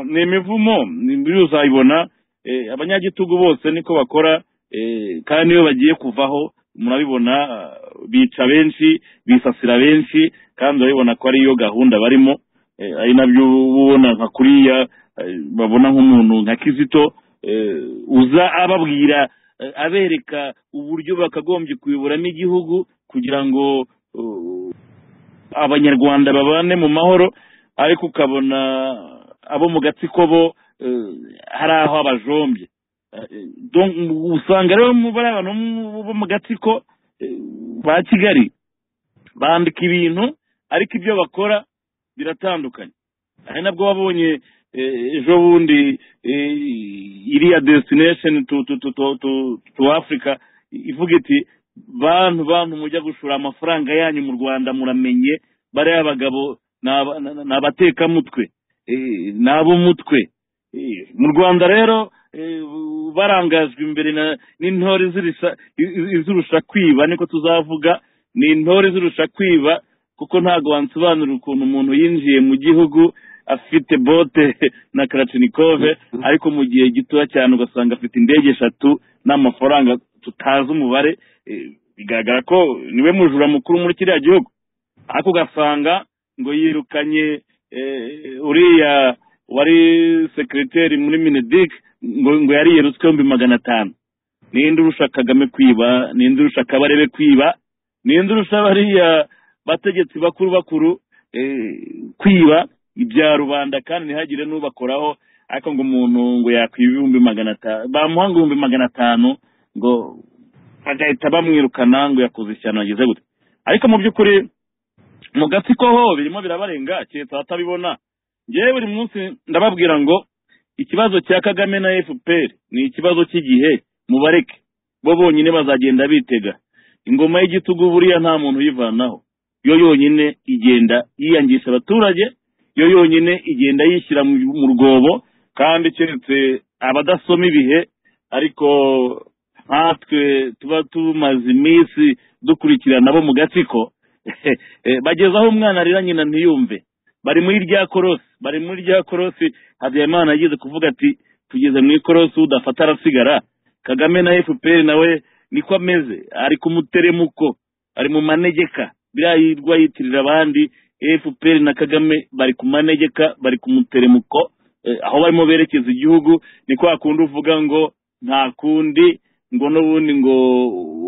ni imivumo imbibi uzayibona eh, abanyagitugu bose niko bakora eh, kandi iyo bagiye kuvaho murabibona ah, bica benshi bisasira benshi kandi urabibona ko ariyo gahunda barimo eh, ari nabyo uba ubona nka kuriya eh, babona nk'umuntu nka kizito eh, uza ababwira eh, abereka uburyo bakagombye kuyoboramo igihugu kugira ngo uh, abanyarwanda babane mu mahoro ariko ukabona abo mu gatsiko bo eh, hari aho abajombye Eh, donc usanga rero mu- bariya bantu bo mu gatsiko eh, ba kigali bandika ibintu ariko ibyo bakora biratandukanye ari nabwo wabonye eh, ejo bundi eh, iriya destination to to to to to, to africa ivuga iti bantu bantu mujya gushora amafaranga yanyu mu rwanda muramenye bariya bagabo ni aba- ni abatekamutwe eh, ni ab'umutwe Eh, mu rwanda rero eh, barangajwe imbere na- n'intore zirisa- i- i- zirusha kwiba niko tuzavuga ni intore zirusha kwiba kuko ntabwo wansobanurira ukuntu umuntu yinjiye mu gihugu afite bote na karatinikove ariko mu gihe gitoya cyane ugasanga afite indege eshatu n'amafaranga tutazi umubare eh, bigaragara ko niwe mujura mukuru muri kiriya gihugu ariko ugasanga ngo yirukanye eh, uriya wari sekiriteri muri minedik ngo ngo yari yerutswe ibihumbi magana atanu ninde urusha kagame kwiba ninde urusha kabarebe kwiba ninde urusha bariya bategetsi bakuru bakuru eh, kwiba ibya rubanda kandi ntihagire n'ubakoraho ariko ngo umuntu ngo yakwiba ibihumbi magana atanu bamuha ngo ibihumbi magana atanu ngo bagahita bamwirukana ngo yakoze ishyano yagize gute ariko mu by'ukuri mu gatsiko ho birimo birabarenga keretse abatabibona ngewe buri munsi ndababwira ngo ikibazo cya kagame na fpr ni ikibazo cy'igihe mubareke bo bonyine bazagenda bitega ingoma y'igitugu buriya nta muntu uyivanaho yo yonyine igenda yiyangisha abaturage yo yonyine igenda yishyira mu- mu rwobo kandi keretse abadasoma ibihe ariko nkatwe tuba tumaze iminsi dukurikirana bo mu gatsiko Eh, bageze aho umwana arira nyina ntiyumve bari muri rya korosi bari muri rya korosi habyarimana yagize kuvuga ati tugeze mu ikorosi udafata arasigara kagame na fpr nawe niko ameze ari ku muteremuko ari mu manegeka biriya yirwa yitirira abandi fpr na kagame bari ku manegeka bari ku muteremuko eh, aho barimo berekeza igihugu ni kwa kundi uvuga ngo nta kundi ngo n'ubundi ngo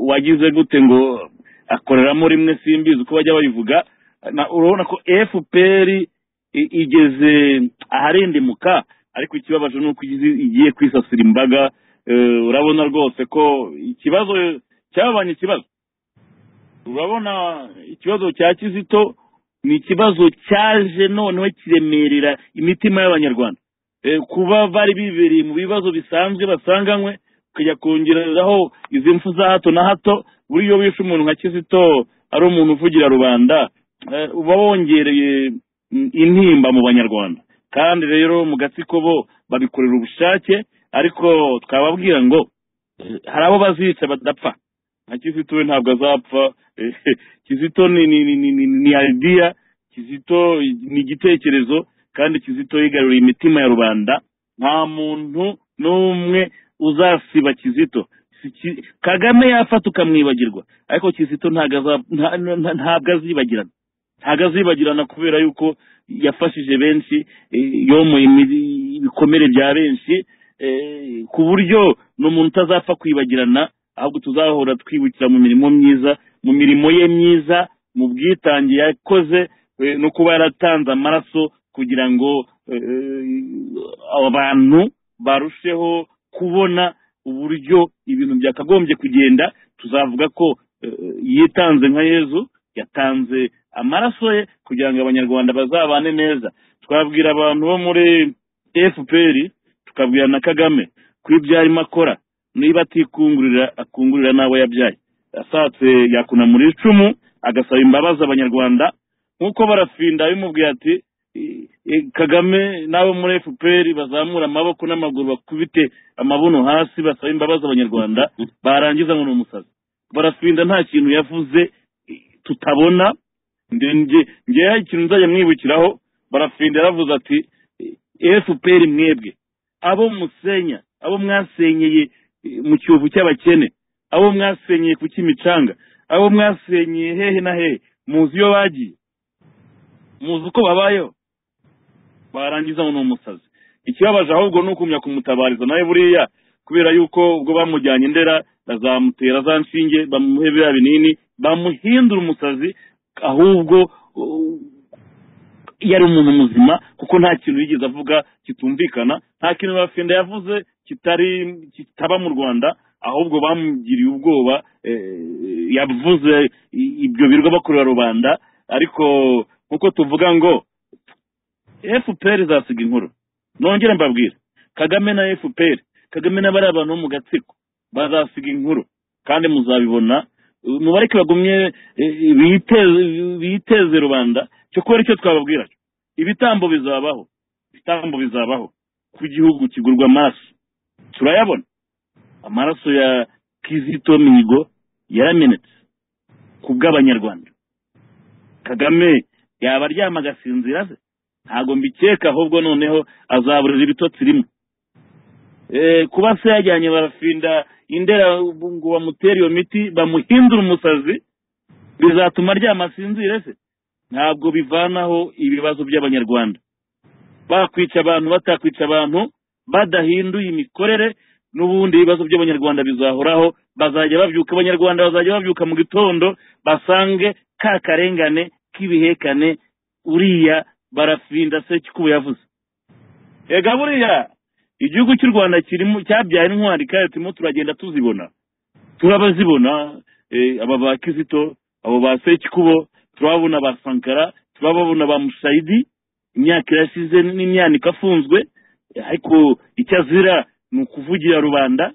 wagize gute ngo akoreramo rimwe simbizi uko bajya babivuga na- urabona ko fpr i- igeze aharindimuka ariko ikibabaje ni uko igize- igiye kwisasira imbaga eh, urabona rwose ko ikibazo cyabanye ikibazo urabona ikibazo cya kizito ni ikibazo cyaje noneho kiremerera imitima y'abanyarwanda Eh, kuba bari bibereye mu bibazo bisanzwe basanganywe ukajya kongerezaho izi mfu za hato na hato buriya iyo wishe umuntu nka kizito ari umuntu uvugira rubanda eh, uba wongereye mm, intimba mu banyarwanda kandi rero mu gatsiko bo babikorera ubushake ariko twababwira ngo eh, hari abo bazica badapfa nka kizito we ntabwo azapfa eh, kizito ni ni ni ni ni- ni idea kizito ni igitekerezo kandi kizito yigaruriye imitima ya rubanda nta muntu n'umwe uzasiba kizito Si Ki- kagame yafata ukamwibagirwa ariko kizito ntabwo aza- nta- nta- ntabwo azibagirana ntabwo azibagirana kubera yuko yafashije benshi eh, yomoye imi- ibikomere bya benshi eh, ku buryo ni umuntu utazapfa kwibagirana ahubwo tuzahora twibukira mu mirimo myiza mu mirimo ye myiza mu bwitange yakoze eh, no kuba yaratanze amaraso kugira ngo eh, abantu barusheho kubona uburyo ibintu byakagombye kugenda tuzavuga ko eh, yitanze nka yezu yatanze amaraso ye kugira ngo abanyarwanda bazabane neza twabwira abantu bo muri fpr tukabwira na kagame ko ibyo arimo akora niba atikungurira akungurira n'abo yabyaye ashatse yakunamura icumu agasaba imbabazi abanyarwanda nk'uko barafinda bimubwiye ati "Eh, eh, kagame n'abo muri fpr bazamura amaboko n'amaguru bakubite amabuno hasi basaba imbabazi abanyarwanda barangiza ngo ni umusazi barafinda nta kintu yavuze eh, tutabona nde- nge- ngewe ikintu nzajya mwibukiraho barafinda yaravuze ati "Eh, fpr mwebwe abo musenya abo mwasenyeye eh, mu cyovu cy'abakene abo mwasenyeye ku cy'imicanga abo mwasenyeye hehe na hehe muzi iyo bagiye muzi uko babayeho barangiza ngo ni umusazi ikibabaje ahubwo ni ukumya kumutabariza nawe buriya kubera yuko ubwo bamujyanye indera bazamutera za nshinge bamuhe biriya binini bamuhindura umusazi ahubwo uh, yari umuntu muzima kuko nta kintu yigeze avuga kitumvikana nta kintu bafinda yavuze kitari kitaba mu rwanda ahubwo bamugiriye ubwoba eh, yavuze i- ibyo birwa bakorera rubanda ariko nk'uko tuvuga ngo fpr izasiga inkuru nongere mbabwira kagame na fpr kagame n'abari abantu bo mu gatsiko bazasiga inkuru kandi muzabibona mubareke bagumye eh, biteze biteze rubanda cyo kubera icyo twababwira ibitambo bizabaho ibitambo bizabaho ko igihugu kigurwa amaraso turayabona amaraso ya kizito mihigo yaramenetse ku bw'abanyarwanda kagame yaba aryama agasinzira se ntabwo mbikeka ahubwo noneho azaburira ibitotsi rimwe Eh, kuba se yajyanye barafinda indera ubu ngo bamutere iyo miti bamuhindura umusazi bizatuma aryama asinzire se ntabwo bivanaho ibibazo by'abanyarwanda bakwica abantu batakwica abantu badahinduye imikorere n'ubundi ibibazo by'abanyarwanda bizahoraho bazajya babyuka abanyarwanda bazajya babyuka mu gitondo basange ka karengane k'ibihekane uriya barafinda se kuba yavuze ega buriya igihugu cy'u rwanda kirimo cyabyaye intwari kandi turimo turagenda tuzibona turabazibona eh, aba ba kizito abo ba sekikubo turababona ba sankara turababona ba mushayidi imyaka irashize n'imyaniko afunzwe eh, ariko icyo azira ni ukuvugira rubanda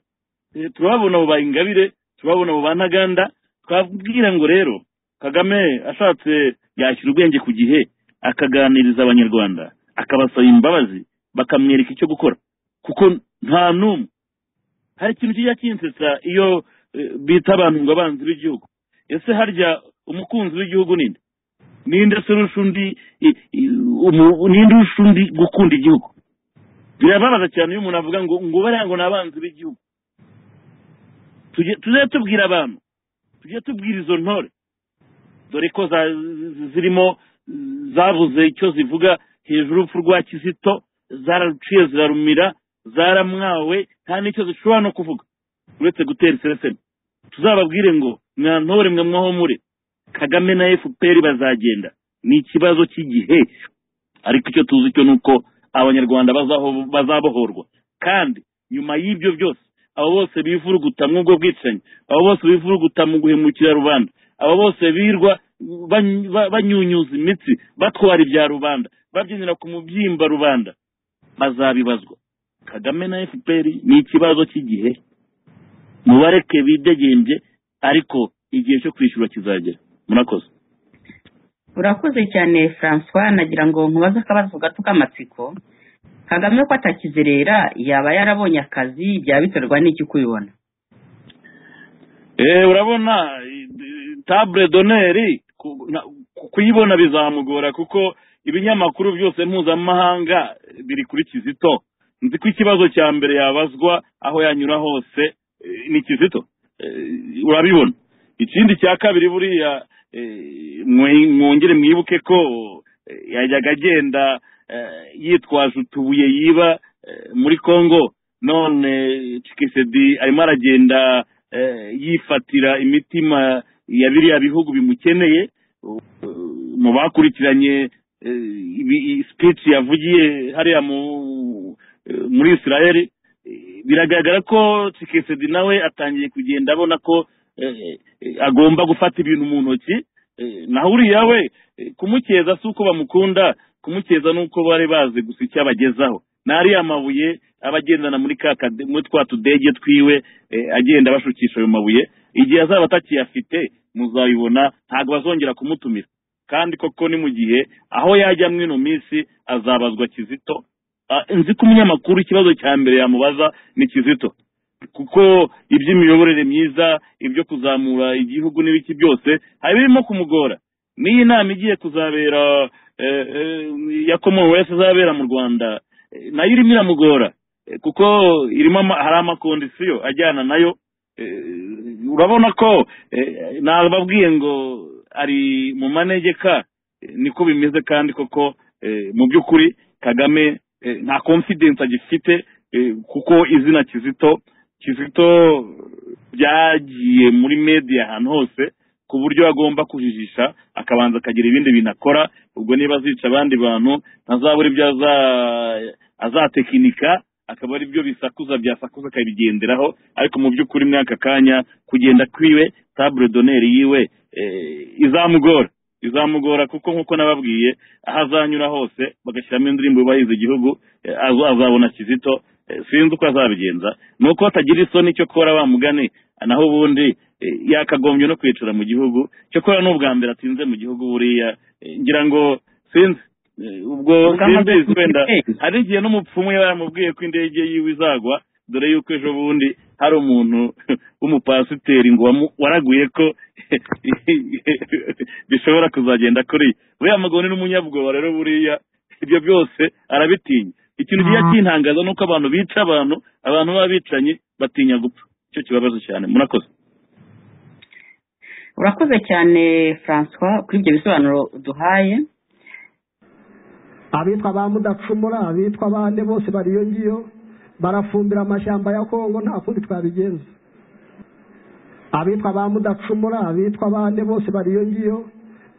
Eh, turababona abo ba ingabire turababona abo ba ntaganda twabwira ngo rero kagame ashatse yashyira ubwenge ku gihe akaganiriza abanyarwanda akabasaba imbabazi bakamwereka icyo gukora kuko nta n'umwe hari ikintu kijya kinsetsa iyo eh, bita abantu ngo abanzi b'igihugu ese harya umukunzi w'igihugu ninde ninde se urusha undi i- i- umu- ninde urusha undi gukunda igihugu birababaza cyane iyo umuntu avuga ngo ngo bariya ngo ni abanzi b'igihugu Tujye- tujye tubwira abantu tujye tubwira izo ntore dore ko za- zirimo zabuze icyo zivuga hejuru urupfu rwa kizito zararuciye zirarumira zaramwawe nta n'icyo zishobora no kuvuga uretse gutera isereseme tuzababwire ngo mwantore mwe mwahomure kagame na fpr bazagenda ni ikibazo cy'igihe ariko icyo tuzi cyo ni uko abanyarwanda bazaho- bazabohorwa kandi nyuma y'ibyo byose abo bose bivuruguta mw'ubwo bwicanyi abo bose bivuruguta mu guhemukira rubanda abo bose birwa bany- ba- banyunyuza imitsi batwara ibya rubanda babyinira ku mubyimba rubanda bazabibazwa kagame na fpr ni ikibazo cy'igihe mubareke bidegembye ariko igihe cyo kwishyura kizagera murakoze urakoze cyane francois nagira ngo nkubaze akabazo gato k'amatsiko kagame ko atakizerera yaba yarabonye akazi byaba biterwa n'iki kubibona Eh, urabona i- i- table d'honneur ku- na- ku- kuyibona bizamugora kuko ibinyamakuru byose mpuzamahanga biri kuri kizito nzi ko ikibazo cya mbere yabazwa aho yanyura hose eh, ni kizito Eh, urabibona ikindi cya kabiri buriya eh, mwe- mwongere mwibuke ko eh, yajyaga agenda eh, yitwaje utubuye yiba eh, muri congo none cikisedi arimo aragenda eh, yifatira imitima ya biriya bihugu bimukeneye u- u- mu bakurikiranye eh, ibi- i- speech yavugiye hariya mu eh, muri israel eh, biragaragara ko cikisedi nawe atangiye kugenda abona ko eh, eh, agomba gufata ibintu mu ntoki eh, naho uriya we eh, kumukeza si uko bamukunda kumukeza ni uko bari bazi gusa icyo abagezaho n'ariya mabuye aba agendana muri ka kade- muri twa tudege twiwe eh, agenda bashukisha ayo mabuye igihe azaba atakiyafite muzabibona ntabwo bazongera kumutumira kandi koko ni mu gihe aho yajya mu ino minsi azabazwa kizito Ah, nzi ko umunyamakuru ikibazo cya mbere yamubaza ni kizito kuko iby'imiyoborere myiza ibyo kuzamura igihugu n'ibiki byose hari birimo kumugora n'iyi nama igiye kuzabera eh, eh, ya commonwealth izabera mu rwanda eh, nayo irimo iramugora eh, kuko irimo ama- hari amakondisiyo ajyana nayo eh, urabona ko eh, nababwiye ngo ari mu manegeka eh, niko bimeze kandi koko eh, mu by'ukuri kagame eh, nta confidence agifite eh, kuko izina kizito kizito byagiye muri media ahantu hose ku buryo agomba kujijisha akabanza akagira ibindi bintu akora ubwo niba azica abandi bantu ntazabura ibyo aza- azatekinika akaba ari byo bisakuza byasakuza akabigenderaho ariko mu by'ukuri muri aka kanya kugenda kwiwe table d'honneur yiwe eh, izamugora izamugora kuko nk'uko nababwiye aho azanyura hose bagashyiramo indirimbo yubahiriza igihugu eh, azo- azabona kizito eh, sinzi uko azabigenza ni uko atagira isoni cyo kora wa mugani naho ubundi eh, yakagombye no kwicara mu gihugu cyakora n'ubwa mbere atinze mu gihugu buriya eh, ngira ngo sinzi Eh, ubwo simbizi wenda hari igihe n'umupfumu yaba yaramubwiye ko indege yiwe izagwa dore yuko ejo bundi hari umuntu w'umupasiteri ngo wamu- waraguye ko bishobora kuzagenda kuri ye buriya mugabo ni n'umunyabwoba rero buriya ibyo byose arabitinya ikintu kiba kintangaza ni uko abantu bica abantu abantu baba bicanyi batinya gupfa icyo kibabaje cyane murakoze urakoze cyane francois kuri ibyo bisobanuro uduhaye abitwa ba mudacumura abitwa bande bose bari iyo ngiyo barafumbira amashyamba ya kongo nta kundi twabigenza abitwa ba mudacumura abitwa bande bose bari iyo ngiyo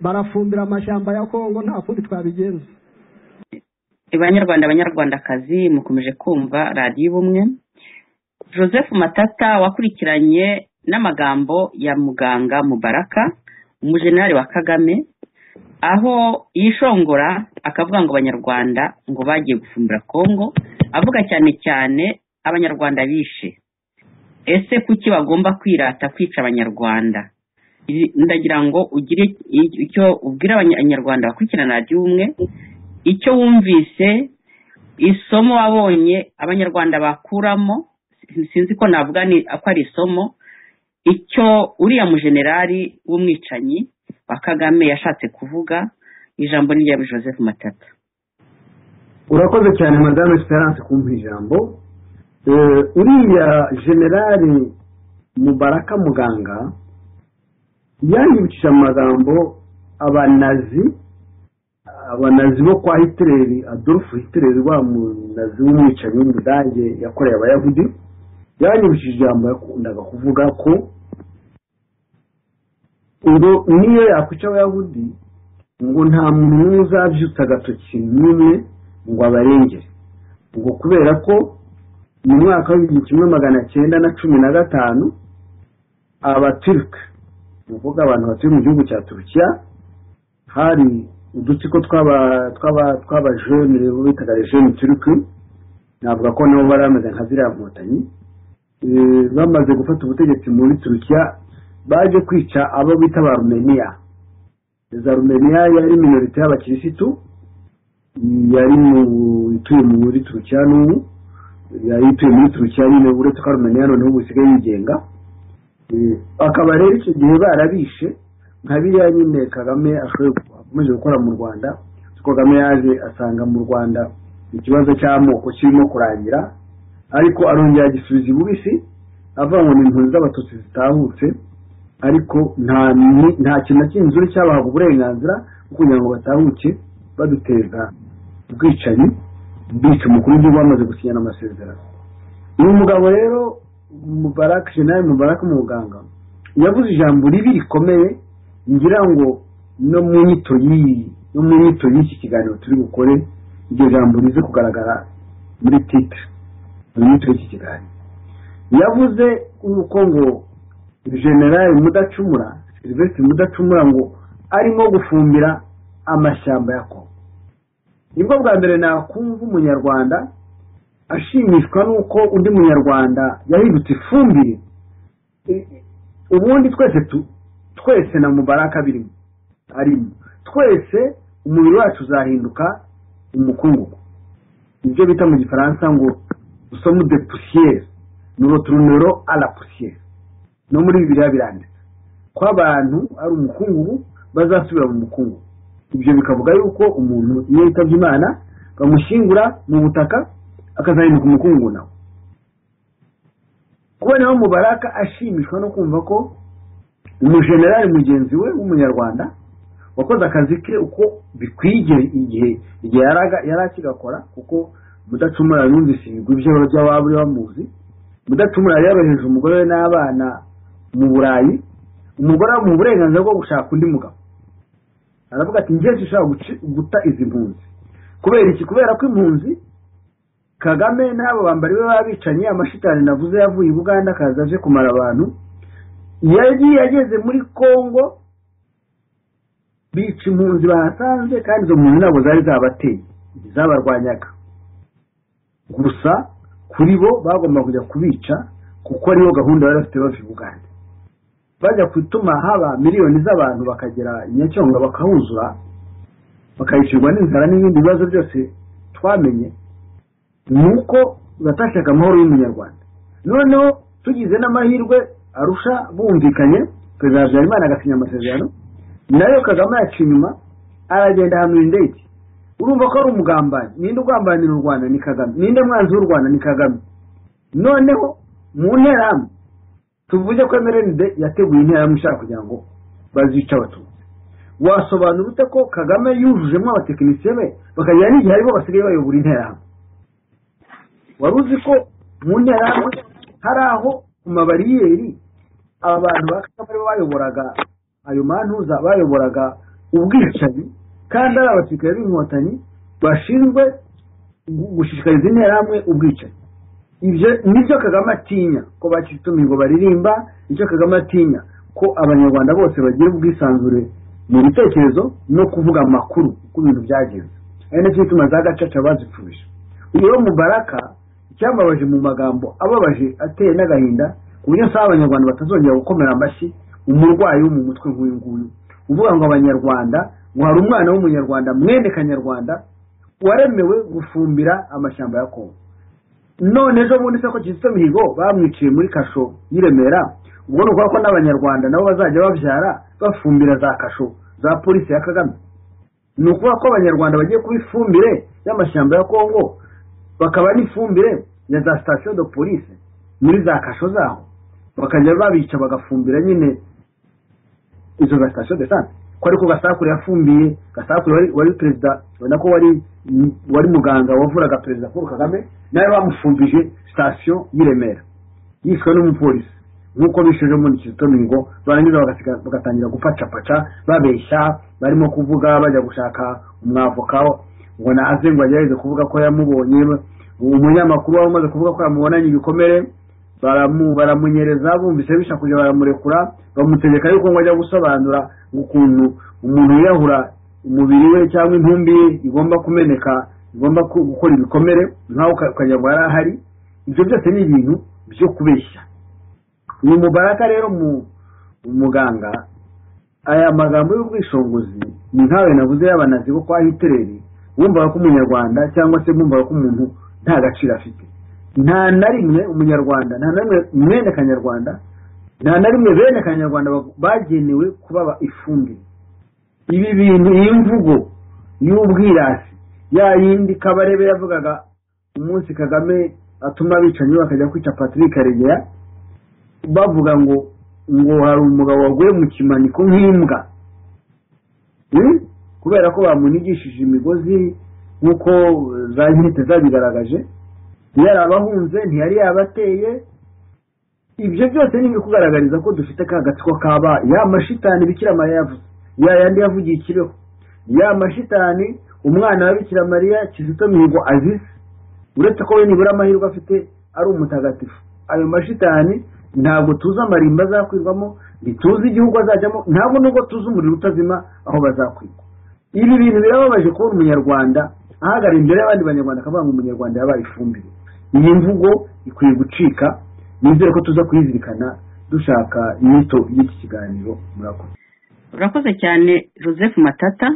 barafumbira amashyamba ya kongo nta kundi twabigenza banyarwanda banyarwandakazi mukomeje kumva radiyo ubumwe joseph matata wakurikiranye n'amagambo ya muganga mubaraka umujenerali wa kagame aho yishongora akavuga ngo abanyarwanda ngo bagiye gufumbira kongo avuga cyane cyane abanyarwanda bishe ese kuki bagomba kwirata kwica abanyarwanda Ibi- ndagira ngo ugire icyo ubwira abanyarwanda bakurikirana radiyo ubumwe icyo wumvise isomo wabonye abanyarwanda bakuramo sinzi ko navuga ni- ko ari isomo icyo uriya mujenerali w'umwicanyi wa kagame yashatse kuvuga ijambo ni irya joseph matata urakoze cyane madame esperance kumpa ijambo Eh, uriya generali mubaraka muganga yanyibukije amagambo abanazi abanazi bo kwa hitileri adolf hitileri wa munazi w'umwicanyi w'umudage yakoreye abayahudi yanyibukije ijambo yakundaga kuvuga ko ngo niyo yakwica abayahudi ngo nta muntu n'umwe uzabyutsa agatoki n'umwe ngo abarengere ngo kubera ko mu mwaka w'igihumbi kimwe magana cyenda na cumi na gatanu abaturuka ni ukuvuga abantu batuye mu gihugu cya turukiya hari udutsiko tw'aba- tw'aba- tw'abajene bo bitaga rejene turuki navuga ko nabo bari bameze nka ziriya nkotanyi Eh, bamaze gufata ubutegetsi muri turukiya baje kwica abo bita ba rumeniya za rumeniya yari minorite y'abakirisitu yari mu- ituye muri turukiya n'ubu yari ituye muri turukiya nyine uretse ko arumeniya noneho ubu isigaye yigenga Eh, akaba rero icyo gihe barabishe nka biriya nyine kagame ashoboye gu- akomeje gukora mu rwanda kuko kagame yaje asanga mu rwanda ikibazo cy'amoko kirimo kurangira ariko arongera agisubiza ibubisi avuga ngo ni impunzi z'abatutsi zitahutse ariko nta ni- nta kintu na kindi zuri cyabahaga uburenganzira bwo kugira ngo batahuke baduteza ubwicanyi bica umukuru w'igihugu bamaze gusinyana amasezerano uyu mugabo rero mubaraka jenali mubaraka muganga yavuze ijambo ribi rikomeye ngira ngo no mu nyito y'iyi no mu nyito y'iki kiganiro turi bukore iryo jambo rize kugaragara muri titire mu nyito y'iki kiganiro yavuze yuko ngo generali mudacumura silvestre mudacumura ngo arimo gufumbira amashyamba ya kongo nibwo bwa mbere nakumva umunyarwanda ashimishwa n'uko undi munyarwanda yahindutse ifumbire I- i- ubundi twese tu- twese na mubaraka birimo arimo twese umubiri wacu uzahinduka umukungugu ibyo bita mu gifaransa ngo somu de pusiyeri nurotunero a la pusiyeri no muri bibiriya biranditse ko abantu ari umukungugu bazasubira mu mukungugu ibyo bikavuga yuko umuntu iyo yitabye imana bamushyingura mu butaka akazahinduka umukungu nawe kubonaho mubaraka ashimishwa no kumva ko umujenerali mugenzi we w'umunyarwanda wakoze akazi ke uko bikwiye igihe igihe yaraga- yari akigakora kuko mudacumura yumvise ibigwi by'aba- by'ababa bamuzi mudacumura yari yabohereje umugore we n'abana mu burayi umugore amuha uburenganzira bwo gushaka undi mugabo aravuga ati njye sinshobora guci- guta izi mpunzi kubera iki kubera ko impunzi kagame n'abo bambari be babicanye amashitani navuze yavuye i buganda akaza aje kumara abantu yagiye ageze muri kongo bica impunzi bahasanze kandi izo mpunzi ntabwo zari zabateye zabarwanyaga gusa kuri bo bagomba kujya kubica kuko ariyo gahunda bari bafite bava i buganda bajya gutuma haba miliyoni z'abantu bakagera nyacyonga bakahuzura bakayicirwa n'inzara n'ibindi bibazo byose twamenye ni uko batashaka amahoro y'umunyarwanda noneho tugize n'amahirwe arusha bumvikanye perezida habyarimana agasinya amasezerano nayo kagame yaca inyuma aragenda ahamura indege urumva ko ari umugambanyi ninde ugambanira u rwanda ni kagame ninde mwanzi w'u rwanda ni kagame noneho mu nterahamwe tuvuge ko emerende yateguye interahamwe ishaka kugira ngo bazice abatutsi wasobanura ute ko kagame yujujemo abatekinisiye be bakagira n'igihe aribo basigaye bayobora interahamwe wari uzi ko mu nterahamwe hari aho ku mabariyeri abantu ba kagame aribo bayoboraga ayo mantuza bayoboraga ubwicanyi kandi ari abasirikare b'inkotanyi bashinzwe gushishikariza interahamwe ubwicanyi ibyo nibyo kagame atinya ko baciye utumigo baririmba nicyo kagame atinya ko abanyarwanda bose bagira ubwisanzure mu bitekerezo no kuvuga amakuru uko ibintu byagenze ari nacyo gituma za gacaca bazipfuje uyu mubaraka icyambabaje mu magambo ababaje ateye n'agahinda ku buryo usanga abanyarwanda batazongera gukomera amashyi umurwayi wo mu mutwe nk'uyu nguyu uvuga ngo abanyarwanda ngo hari umwana w'umunyarwanda mwene kanyarwanda waremewe gufumbira amashyamba ya kongo none ejo bundi se ko kizito mihigo bamwiciye muri kasho y'iremera ubwo ni ukuvuga ko n'abanyarwanda nabo bazajya babyara bafumbira za kasho za polisi ya kagame ni ukuvuga ko abanyarwanda bagiye kuba ifumbire y'amashyamba ya kongo bakaba n'ifumbire ya za sitasiyo de polisi muri za kasho zaho bakajya babica bagafumbira nyine izo za sitasiyo de sante ko ariko gasakure yafumbiye gasakure wari perezida ubona ko wari wari muganga wavuraga perezida paul kagame nawe bamufumbije sitasiyo y'i remera yishwe n'umupolisi nk'uko bisheje muri kizito mihigo barangiza bagatangira gupacapaca babeshya barimo kuvuga bajya gushaka umwavoka ngo naze ngo agerageze kuvuga ko yamubonye umunyamakuru wari umaze kuvuga ko yamubonanye ibikomere baramunyereza bumvise bisha kujya baramurekura bamutegeka yuko ngo ajya gusobanura ukuntu umuntu yiyahura umubiri we cyangwa intumbi ye igomba kumeneka igomba gukora ibikomere nkaho ukajya ngo yari ahari ibyo byose ni ibintu byo kubeshya uyu mubaraka rero umuganga aya magambo y'ubwishingizi ni nkawe nabuze y'abanazi bo kwa hitereri bumvaga ko umunyarwanda cyangwa se bumvaga ko umuntu nta gaciro afite nta na rimwe umunyarwanda nta na rimwe mwene kanyarwanda nta na rimwe bene kanyarwanda bagenewe kuba ifumbire ibi bintu iyi mvugo y'ubwirasi ya yindi kabarebe yavugaga umunsi kagame atuma abicanyi bakajya kwica patrick karegeya bavuga ngo ngo hari umugabo waguye mu kimaniko nk'imbwa kubera ko bamunigishije imigozi nk'uko za nkite zabigaragaje yari abahunze ntiyari yabateye ibyo byose ni ibikugaragariza ko dufite ka gatsiko kaba ya mashitani bikira mariya yavuze ya yandi yavugiye ikiriho ya mashitani umwana wa bikira mariya kizito mihigo azize uretse ko we nibura amahirwe afite ari umutagatifu ayo mashitani ntabwo tuzi amarimba azakwirwamo ntituzi igihugu azajyamo ntabwo nubwo tuzi umuriro utazima aho bazakwirwa ibi bintu birababaje kubona umunyarwanda ahagara imbere y'abandi banyarwanda akavuga ngo umunyarwanda yabaye ifumbire iyi mvugo ikwiye gucika nizere ko tuza kuyizirikana dushaka inyito y'iki kiganiro murakoze urakoze cyane joseph matata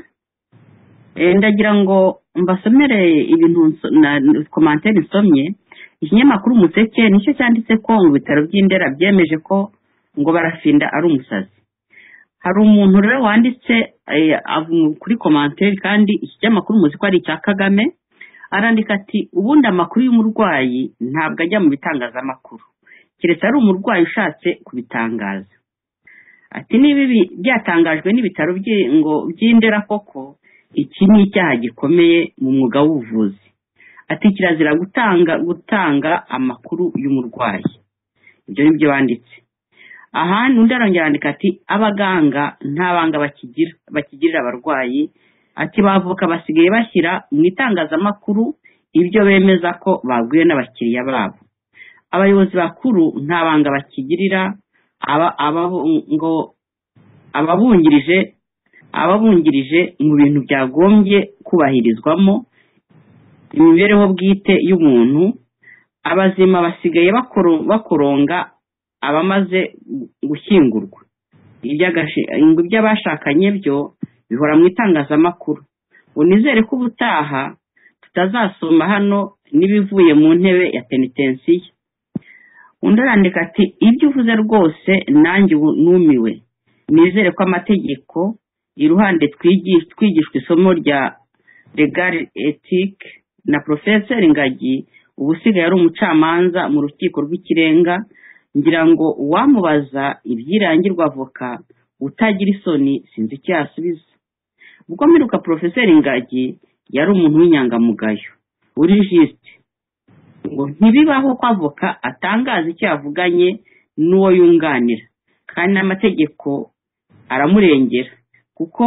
ndagira ngo mbasomere ibintu komantere nsomye ikinyamakuru umuseke nicyo cyanditse ko mu bitaro by'indera byemeje ko ngo barafinda ari umusazi hari umuntu rero wanditse kuri komantere kandi iki kinyamakuru muzi ko ari icya kagame arandika ati ubundi amakuru y'umurwayi ntabwo ajya mu bitangazamakuru keretse ari umurwayi ushatse kubitangaza ati niba ibi byatangajwe n'ibitaro ngo by'indera koko iki ni icyaha gikomeye mu mwuga w'ubuvuzi ati kirazira gutanga gutanga amakuru y'umurwayi ibyo ni byo banditse ahandi undi arongera arandika ati abaganga nta banga bakigirira abarwayi ati bavuka basigaye bashyira mu itangazamakuru ibyo bemeza ko baguye n'abakiriya babo abayobozi bakuru nta banga bakigirira ngo ababungirije ababungirije mu bintu byagombye kubahirizwamo imibereho bwite y'umuntu abazima basigaye bakoronga abamaze gushyingurwa iby'abashakanye byo bihora mu itangazamakuru unizere ko ubutaha tutazasoma hano n'ibivuye mu ntebe ya penitensiyo undi arandika ati ibyo uvuze rwose nanjye ubu numiwe nizere ko amategeko iruhande twigi- twigishwa isomo rya legari etike na porofeseri ngagi ubu usigaye ari umucamanza mu rukiko rw'ikirenga ngira ngo uwamubaza ibyirangirwa avoka utagira isoni sinzi icyo yasubiza ubwo mperuka porofeseri ngagi yari umuntu w'inyangamugayo uri jisite ngo ntibibaho ko avoka atangaza icyo yavuganye n'uwo yunganira kandi n'amategeko aramurengera kuko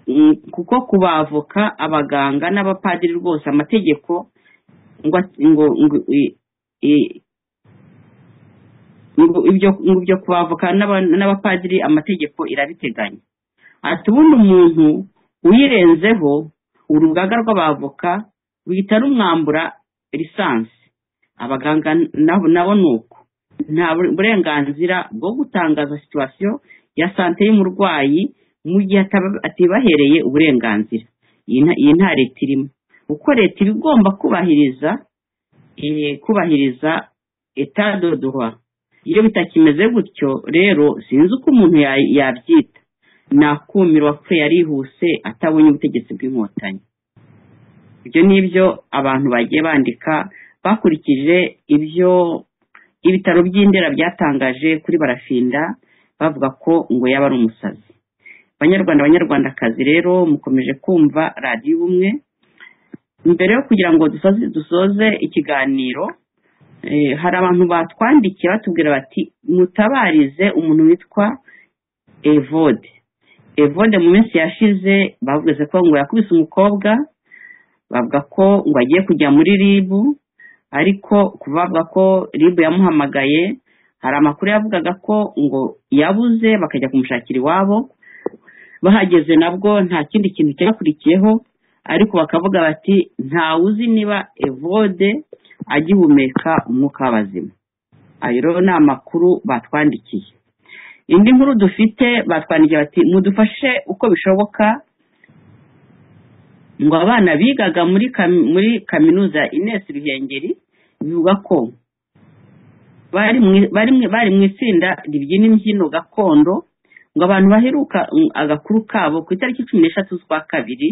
mm, kuko ku bavoka abaganga n'abapadiri rwose amategeko ngo at- ngo ngo i- i- ngo ibyo ngo ibyo ku bavoka n'aba- n'abapadiri amategeko irabiteganya ati ubundi umuntu uyirenzeho urugaga rw'abavoka ruhita rumwambura lisansi abaganga nabo nabo ni uko nta burenganzira bwo gutangaza situwasiyo ya sante y'umurwayi mu gihe ataba- atibahereye uburenganzira iyi nta- iyi nta leta irimo uko leta iba igomba kubahiriza eh, kubahiriza etat de droit iyo bitakimeze gutyo rero sinzi uko umuntu ya- yabyita nakumirwa ko yarihuse atabonye ubutegetsi bw'inkotanyi ibyo ni ibyo abantu bagiye bandika bakurikije ibyo ibitaro by'indera byatangaje kuri barafinda bavuga ko ngo yaba ari umusazi banyarwanda banyarwandakazi rero mukomeje kumva radiyo ubumwe mbere yo kugira ngo dusoze dusoze ikiganiro eh, hari abantu batwandikiye batubwira bati mutabarize umuntu witwa evode evode mu minsi yashize bavuze ko ngo yakubise umukobwa bavuga ko ngo agiye kujya muri ribu ariko kuva bavuga ko ribu yamuhamagaye hari amakuru yavugaga ko ngo yabuze bakajya kumushakira iwabo bahageze nabwo nta kindi kintu cyakurikiyeho ariko bakavuga bati ntawe uzi niba evode agihumeka umwuka w'abazima ayo rero ni amakuru batwandikiye indi nkuru dufite batwandikiye bati mudufashe uko bishoboka ngo abana bigaga muri kami- muri kaminuza ya ines ruhengeri bivuga ko bari mu- bari mu- bari mu itsinda ribyina imbyino gakondo ngo abantu baheruka mm, agakuru kabo ku itariki cumi n'eshatu z'ukwa kabiri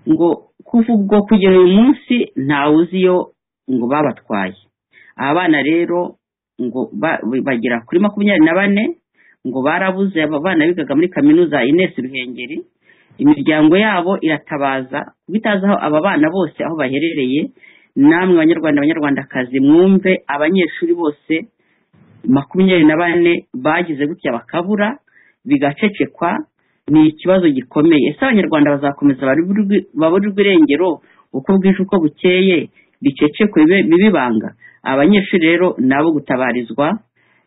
ngo kuva ubwo kugera uyu munsi ntawe uzi iyo ngo babatwaye aba bana rero ngo ba- bagera kuri makumyabiri na bane ngo barabuze aba bana bigaga muri kaminuza ya ines ruhengeri imiryango yabo iratabaza kuko itazi aho aba bana bose aho baherereye namwe banyarwanda banyarwandakazi mwumve abanyeshuri bose makumyabiri na bane bagize gutya bakabura bigacecekwa ni ikibazo gikomeye ese abanyarwanda bazakomeza baburirwe- baburirwe irengero uko bwije uko bukeye bicecekwe bibe- bibe ibanga abanyeshuri rero nabo gutabarizwa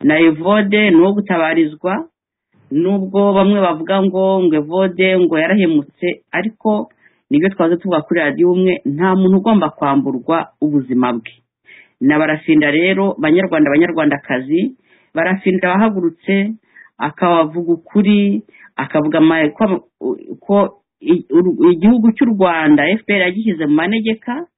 na evode ni uwo gutabarizwa nubwo bamwe bavuga ngo ngo evode ngo yarahemutse ariko nibyo twaza tuvuga kuri radiyo umwe nta muntu ugomba kwamburwa ubuzima bwe na barafinda rero banyarwanda banyarwandakazi barafinda wahagurutse akabavuga ukuri akavuga ama- ko ko i- uru- igihugu cy'u rwanda fpr yagishyize mu manegeka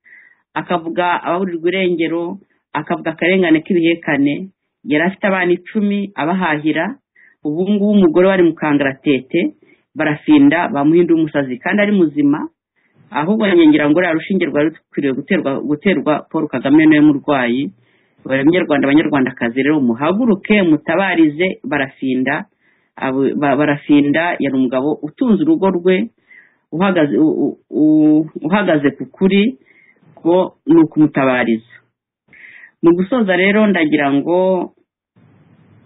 akavuga ababurirwa irengero akavuga akarengane k'ibihekane yari afite abana icumi abahahira ubu ngubu umugore wari mu kangaratete barafinda bamuhinda umusazi kandi ari muzima ahubwo nyongera ngo uriya rushinge rwari rukwiriye guterwa guterwa paul kagame niwe murwayi abanyarwanda abanyarwandakazi rero muhaguruke mutabarize barafinda Abo- ba- barafinda yari umugabo utunze urugo rwe uhagaze u- u- u- uhagaze ku kuri ko ni ukumutabariza mu gusoza rero ndagira ngo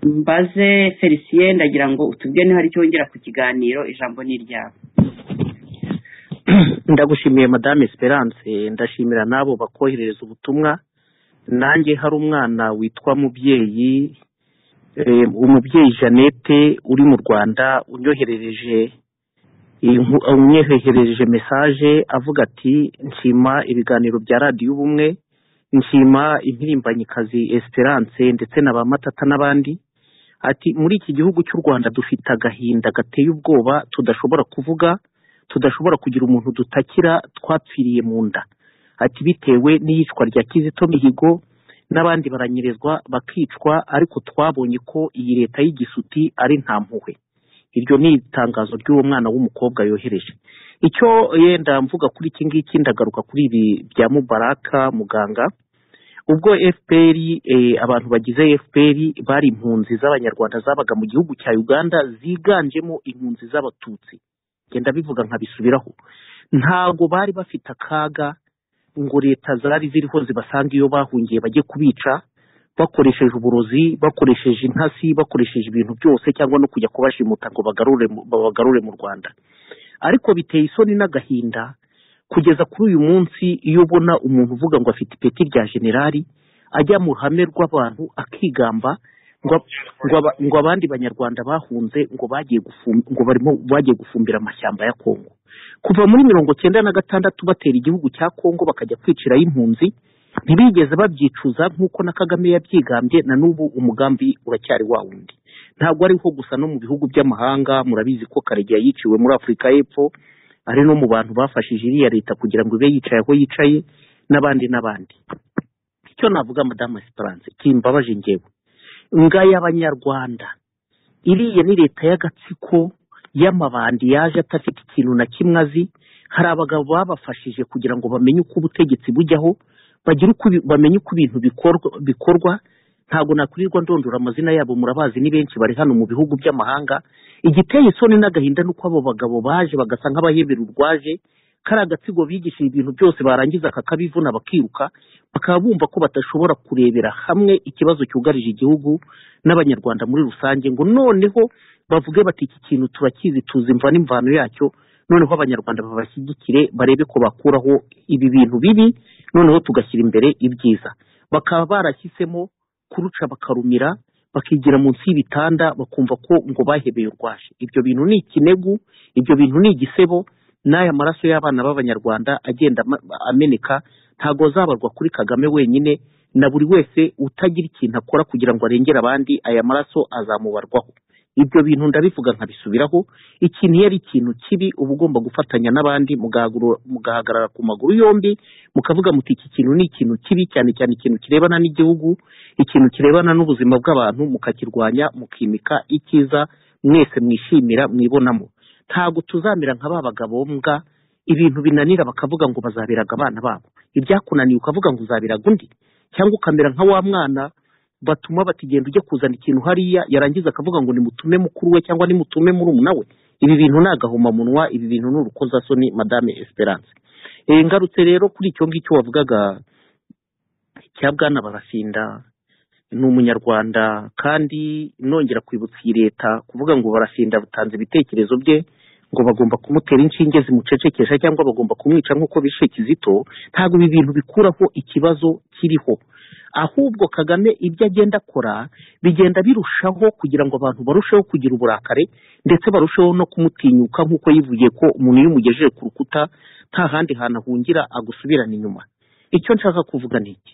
mbaze felicien ndagira ngo utubwire niba hari icyo wongera ku kiganiro ijambo ni iryawe ndagushimiye madame esperance ndashimira n'abo bakoherereza ubutumwa nanjye hari umwana witwa mubyeyi eh, umubyeyi jeannette uri mu rwanda unyoherereje inku- unyoherereje mesaje avuga ati nshima ibiganiro bya radiyo ubumwe nshima impirimbanyikazi esperance ndetse na ba matata n'abandi ati muri iki gihugu cy'u rwanda dufite agahinda gateye ubwoba tudashobora kuvuga tudashobora kugira umuntu dutakira twapfiriye mu nda ati bitewe n'iyicwa rya kizito mihigo n'abandi baranyerezwa bakicwa ariko twabonye ko iyi leta y'igisuti ari nta mpuhwe iryo ni itangazo ry'uwo mwana w'umukobwa yohereje icyo yenda mvuga kuri iki ngiki ndagaruka kuri ibi bya mubaraka muganga ubwo fpr eh, abantu bagize fpr bari impunzi z'abanyarwanda zabaga mu gihugu cya uganda ziganjemo impunzi z'abatutsi genda bivuga nkabisubiraho ntago bari bafite akaga ngo leta zari ziriho zibasanga iyo bahungiye bajye kubica bakoresheje uburozi bakoresheje intasi bakoresheje ibintu byose cyangwa no kujya kubashimuta ngo bagarure mu- babagarure mu rwanda ariko biteye isoni n'agahinda kugeza kuri uyu munsi iyo ubona umuntu uvuga ngo afite ipeti rya generali ajya mu ruhame rw'abantu akigamba ngo ngo aba- ngo abandi banyarwanda bahunze ngo bagiye gufum- ngo barimo bagiye gufumbira amashyamba ya kongo kuva muri mirongo cyenda na gatandatu batera igihugu cya kongo bakajya kwiciraho impunzi ntibigeze babyicuza nk'uko na kagame yabyigambye na n'ubu umugambi uracyari wa wundi ntabwo ariho gusa no mu bihugu by'amahanga murabizi ko karegeya yiciwe muri afurika y'epfo ari no mu bantu bafashije iriya leta kugira ngo ibe yicaye aho yicaye n'abandi n'abandi icyo navuga madamu esperance kimbabaje ngewe ngaya abanyarwanda iriya ni leta y'agatsiko y'amabandi yaje atafite ikintu na kimwe azi hari abagabo babafashije kugira ngo bamenye uko ubutegetsi bujyaho bagire uko ibi- bamenye uko ibintu bikorwa bikorwa ntabwo nakwirirwa ndondora amazina yabo murabazi ni benshi bari hano mu bihugu by'amahanga igiteye isoni n'agahinda ni uko abo bagabo baje bagasa nk'abahebera urwaje kari agatsiko bigishije ibintu byose barangiza kakabivuna bakiruka bakaba bumva ko badashobora kurebera hamwe ikibazo cyugarije igihugu n'abanyarwanda muri rusange ngo noneho bavuge bati iki kintu turakizi tuzi imva n'imvano yacyo noneho abanyarwanda babashyigikire barebe ko bakuraho ibi bintu bibi noneho tugashyira imbere ibyiza bakaba barashyizemo kuruca bakarumira bakigira munsi y'ibitanda bakumva ko ngo bahebeye urwaje ibyo bintu ni ikinegu ibyo bintu ni igisebo n'aya maraso y'abana b'abanyarwanda agenda ama- ameneka ntago azabarwa kuri kagame wenyine na buri wese utagira ikintu akora kugira ngo arengere abandi aya maraso azamubarwaho ibyo bintu ndabivuga nkabisubiraho ikintu iyo ari ikintu kibi uba ugomba gufatanya n'abandi mugahaguru- mugahagarara ku maguru yombi mukavuga muti iki kintu ni ikintu kibi cyane cyane ikintu kirebana n'igihugu ikintu kirebana n'ubuzima bw'abantu mukakirwanya mukimika icyiza mwese mwishimira mwibonamo ntabwo tuzamera nka ba bagabo mbwa ibintu binanira bakavuga ngo bazabiraga abana babo ibyakunaniye ukavuga ngo uzabiraga undi cyangwa ukamera nka wa mwana batuma batigenda ujya kuzana ikintu hariya yarangiza akavuga ngo nimutume mukuru we cyangwa nimutume murumuna we ibi bintu ni agahomamunwa ibi bintu ni urukozasoni madame esperance Eh, ngarutse rero kuri icyo ngicyo wavugaga cya bwana barafinda ni umunyarwanda kandi nongera kwibutsa iyi leta kuvuga ngo barafinda butanze ibitekerezo bye ngo bagomba kumutera inshinge zimucecekesha cyangwa bagomba kumwica nk'uko bishe kizito ntabwo ibi bintu bikuraho ikibazo kiriho ahubwo kagame ibyo agenda akora bigenda birushaho kugira ngo abantu barusheho kugira uburakare ndetse barusheho no kumutinyuka nk'uko yivugiye ko umuntu iyo umugejeje ku rukuta nta handi hantu ahungira agusubirana inyuma icyo nshaka kuvuga ni iki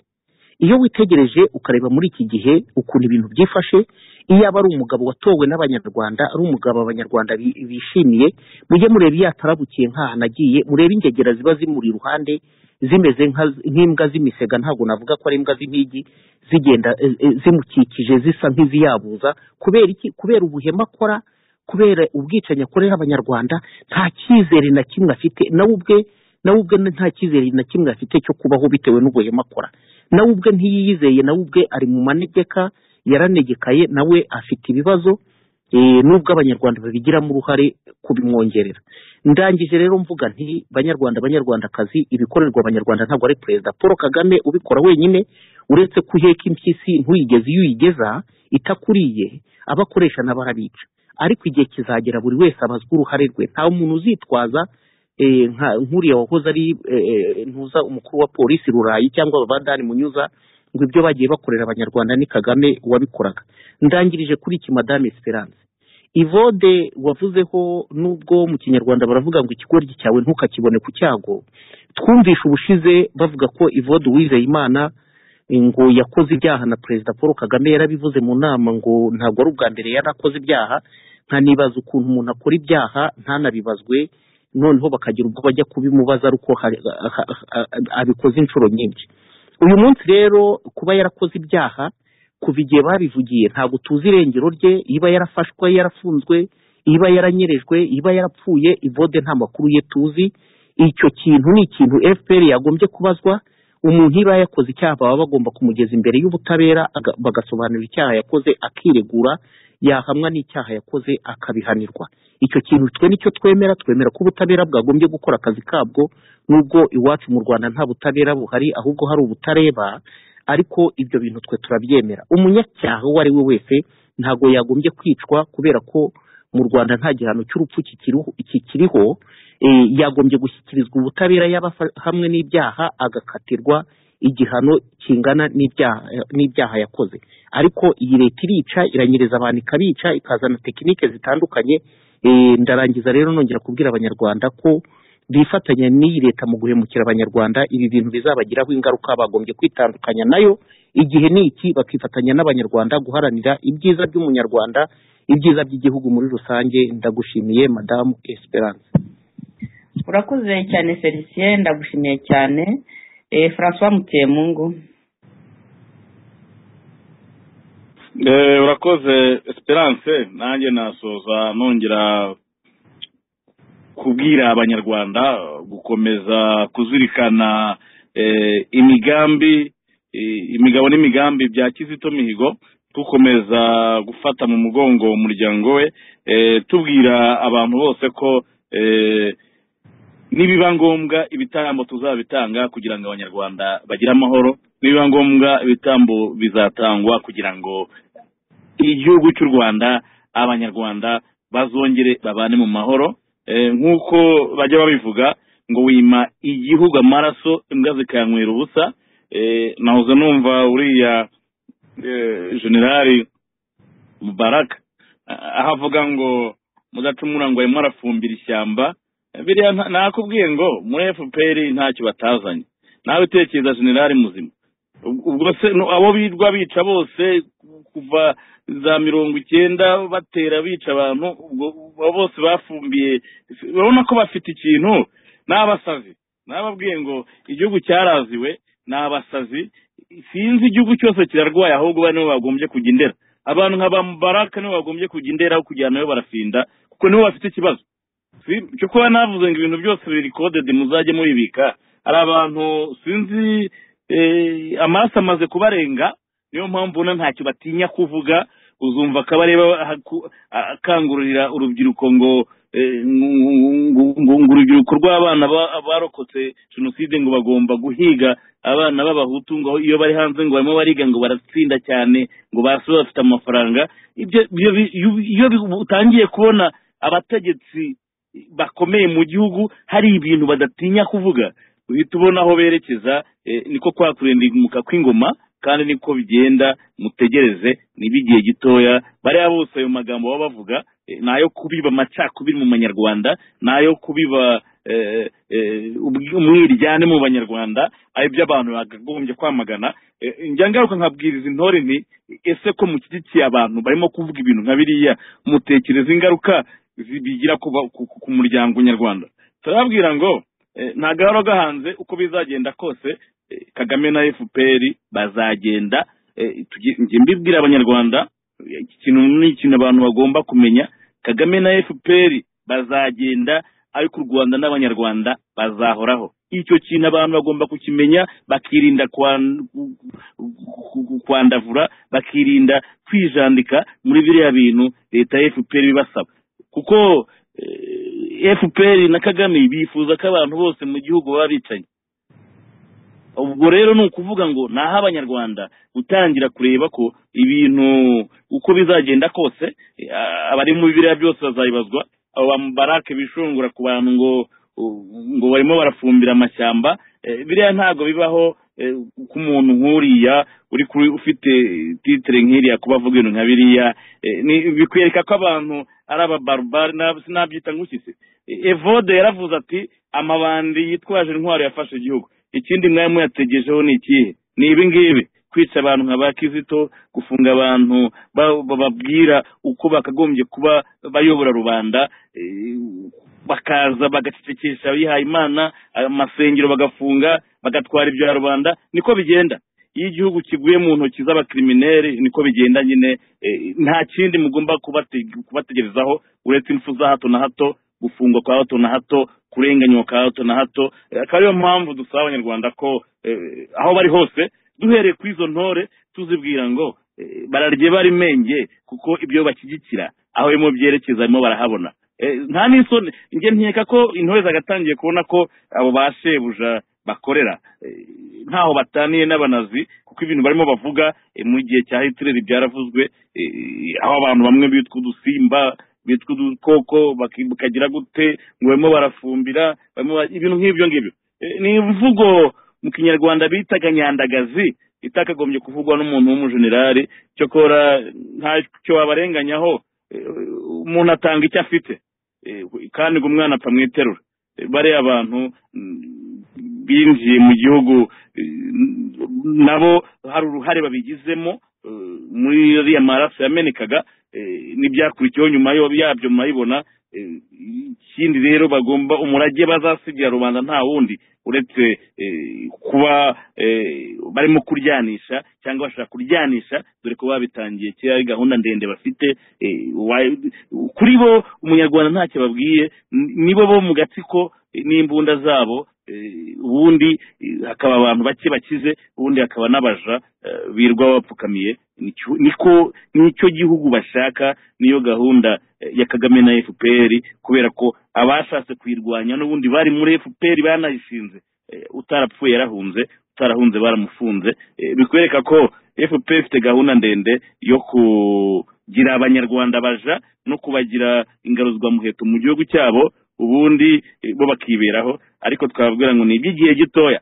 iyo witegereje ukareba muri iki gihe ukuntu ibintu byifashe iyo aba ari umugabo watowe n'abanyarwanda ari umugabo abanyarwanda bi- bishimiye mujye mureba iyo atarabukiye nk'ahantu agiye murebe ingegera ziba zimuri iruhande zimeze nka- nk'imbwa z'imisega ntabwo navuga ko ari imbwa z'impigi zigenda e- e- zimukikije zisa nk'iziyabuza kubera iki kubera ubuhema akora kubera ubwicanyi akorera abanyarwanda nta cyizere na kimwe afite nawe ubwe nawe ubwe nta cyizere na kimwe afite cyo kubaho bitewe n'ubuhema akora nawe ubwe ntiyiyizeye nawe ubwe ari mu manegeka yaranegekaye nawe afite ibibazo eh, nubwo abanyarwanda babigiramo uruhare kubimwongerera ndangije rero mvuga nti banyarwanda banyarwandakazi ibikorerwa abanyarwanda ntabwo ari perezida paul kagame ubikora wenyine uretse ko uheka impyisi ntuyigeze iyo uyigeza itakuriye abakoresha na barabica ariko igihe kizagera buri wese abazwa uruhare rwe nta muntu uzitwaza eh, nka- nk'uriya wahoze ari eh, eh, ntuza umukuru wa polisi rurayi cyangwa abadani munyuza ngo ibyo bagiye bakorera abanyarwanda ni kagame wabikoraga ndangirije kuri iki madame esperance ivode wavuzeho nubwo mu kinyarwanda baravuga ngo ikigoryi cyawe ntukakibone ku cyago twumvishe ubushize bavuga ko ivode uwizeye imana ngo yakoze ibyaha na perezida paul kagame yarabivuze mu nama ngo ntabwo ari ubwa mbere yari akoze ibyaha nkanibaza ukuntu umuntu akora ibyaha ntanabibazwe noneho bakagira ubwo bajya kubimubaza ariko hari- ha- ha- abikoze inshuro nyinshi uyu munsi rero kuba yarakoze ibyaha kuva igihe babivugiye ntabwo tuzi irengero rye iba yarafashwe yarafunzwe iba yaranyerejwe iba yarapfuye ivode nta makuru ye tuzi icyo kintu ni ikintu fpr yagombye kubazwa umuntu iba yakoze icyaha baba bagomba kumugeza imbere y'ubutabera aga- bagasobanurira icyaha yakoze akiregura yahamwa n'icyaha yakoze akabihanirwa icyo kintu twe nicyo twemera twemera ko ubutabera bwagombye gukora akazi kabwo nubwo iwacu mu rwanda nta butabera buhari ahubwo hari ubutareba ariko ibyo bintu twe turabyemera umunyacyaha uwo ari we wese ntabwo yagombye kwicwa kubera ko mu rwanda nta gihano cy'urupfu kikiriho kikiriho, eh, yagombye gushyikirizwa ubutabera yaba afa- hamwe n'ibyaha agakatirwa igihano kingana n'ibyaha n'ibyaha yakoze ariko iyi leta irica iranyereza abantu ikabica ikazana tekinike zitandukanye Eh, ndarangiza rero nongera kubwira abanyarwanda ko bifatanya n'iyi leta mu guhemukira abanyarwanda ibi bintu bizabagiraho ingaruka bagombye kwitandukanya nayo igihe ni iki bakifatanya n'abanyarwanda guharanira ibyiza by'umunyarwanda ibyiza by'igihugu muri rusange ndagushimiye madamu esperance urakoze cyane felicien ndagushimiye cyane Eh, francois mukemungu Eh, urakoze esperance nanjye nasoza nongera kubwira abanyarwanda gukomeza kuzirikana eh, imigambi eh, imigabo n'imigambi bya kizito mihigo dukomeza gufata mu mugongo umuryango we eh, tubwira abantu bose ko eh, nibiba ngombwa ibitambo tuzabitanga kugira ngo abanyarwanda bagire amahoro nibiba ngombwa ibitambo bizatangwa kugira ngo igihugu cy'u rwanda abanyarwanda bazongere babane mu mahoro Eh, nk'uko bajya babivuga ngo wima igihugu amaraso imbwa zikayanywera ubusa Eh, nahoze numva uriya eh, generali mubaraka ah, aho avuga ngo mudacumura ngo arimo arafumbira ishyamba biriya nta- nakubwiye ngo muri fpr ntacyo batazanye nawe utekereza generali muzima Ub- ubwo se no- abo birwa bica bose kuva za mirongo icyenda batera bica abantu ubwo abo bose bafumbiye urabona ko bafite ikintu ni abasazi nababwiye ngo igihugu cyaraziwe ni abasazi sinzi igihugu cyose kirarwaye ahubwo bari nibo bagombye kujya indera abantu nka ba mubaraka nibo bagombye kujya indera aho kujyana nayo barafinda kuko nibo bafite ikibazo Si- cyo kuba navuze ngo ibintu byose biri kodede muzajye mubibika hari abantu sinzi eh, amaraso amaze kubarenga niyo mpamvu ubona ntacyo batinya kuvuga uzumva akabareba akangurira urubyiruko ngo eh, ngu- ngu- ngu- ngo urubyiruko rw'abana ba- barokotse jenoside ngo bagomba guhiga abana b'abahutu ngo iyo bari hanze ngo barimo bariga ngo baratsinda cyane ngo basi bafite amafaranga ibyo ibyo bi- iyo bi- utangiye kubona abategetsi bakomeye mu gihugu hari ibintu badatinya kuvuga uhita ubona aho berekeza eh, niko kwa kurendimuka kw'ingoma kandi niko bigenda mutegereze niba igihe gitoya bariya bose ayo magambo baba bavuga eh, ni ayo kubiba amacakubiri mu banyarwanda ni ayo kubiba eh, eh, ubwi- umwiryane mu banyarwanda ari byo abantu bakagombye kwamagana Eh, njya ngaruka nkabwiriza intore nti ese ko mushyigikiye abantu barimo kuvuga ibintu nka biriya mutekereza ingaruka zi- bigira ku ba- ku- ku- ku muryango nyarwanda turababwira ngo eh, nta gahoro gahanze uko bizagenda kose eh, kagame na fpr bazagenda eh, tugi- njye mbibwira abanyarwanda eh, iki kintu ni ikintu abantu bagomba kumenya kagame na fpr bazagenda ariko u rwanda n'abanyarwanda bazahoraho icyo kintu abantu bagomba kukimenya bakirinda kwan- ku- ku- kwandavura bakirinda kwijandika muri biriya bintu leta ya fpr ibasaba kuko eh, fpr na kagame bifuza ko abantu bose mu gihugu baba bicaye ubwo rero ni ukuvuga ngo ni aho abanyarwanda gutangira kureba ko ibintu uko bizagenda kose eh, abari mu biriya byose bazabibazwa abo bamubarake bishungura ku bantu ngo ngo barimo barafumbira amashyamba eh, biriya ntabwo bibaho eh, ku muntu nk'uriya uri kuri ufite titire nk'iriya kuba avuga ibintu nka biriya eh, ni- bikwereka ko abantu ari ababarubari nab- sinabyita ngushyitse Eh, evode yaravuze ati amabandi yitwaje intwaro yafashe igihugu ikindi mwari muyategejeho ni ikihe ni ibi ngibi kwica abantu nka ba kizito gufunga abantu ba- bababwira uko bakagombye kuba bayobora rubanda eh, bakaza bagacecekesha abihaye imana amasengero bagafunga bagatwara ibya rubanda niko bigenda iyo igihugu kiguye mu ntoki z'abakirimineri niko bigenda nyine eh, nta kindi mugomba kubate- kubategerezaho uretse impfu za hato na hato gufungwa kwa hato na hato kurenganywa kwa hato na hato Eh, akaba ariyo mpamvu dusaba abanyarwanda ko eh, aho bari hose duhereye kuri izo ntore tuzibwira ngo eh, bararye bari menge kuko ibyo bashyigikira aho bimwe byerekeza barimo barahabona Eh, nta n'isoni njye nkeka ko intore zagatangiye kubona ko abo ba shebuja bakorera Eh, ntaho bataniye n'abanazi kuko ibintu barimo bavuga eh, mu gihe cya hitireri byaravuzwe eh, aho abantu bamwe bitwa udusimba bitwa udukoko baki- bakagira gute ngo barimo barafumbira barimo bara- ibintu nk'ibyo ngibyo Eh, ni imvugo mu kinyarwanda bitaga nyandagazi itakagombye kuvugwa n'umuntu w'umujenerali cyokora ntacyo wabarenganyaho Eh, umuntu atanga icyo afite Eh, kandi ngo umwana apfa mu iterura Eh, bariya abantu mm, binjiye mu gihugu eh, nabo hari uruhare babigizemo eh, muri iriya maraso yamenekaga eh, n'ibyakurikiyeho nyuma yo- yabyo murabibona eh, ikindi rero bagomba umurage bazasigira rubanda nta wundi uretse eh, kuba eh, barimo kuryanisha cyangwa bashaka kuryanisha dore ko babitangiye kera ari gahunda ndende bafite eh, wa- kuri bo umunyarwanda ntacyo babwiye n- nibo bo mu gatsiko eh, n'imbunda zabo eh, ubundi eh, hakaba abantu bake bakize ubundi hakaba n'abaja eh, birwa bapfukamiye Nicyo- niko nicyo gihugu bashaka niyo gahunda eh, ya kagame na fpr kubera ko abashatse kuyirwanya n'ubundi bari muri fpr banayishinze Eh, utarapfuye yarahunze utarahunze baramufunze Eh, bikwereka ko fpr ifite gahunda ndende yo kugira abanyarwanda baja no kubagira ingaruzwamuheto mu gihugu cyabo ubundi eh, bo bakiberaho ariko twababwira ngo ni iby'igihe gitoya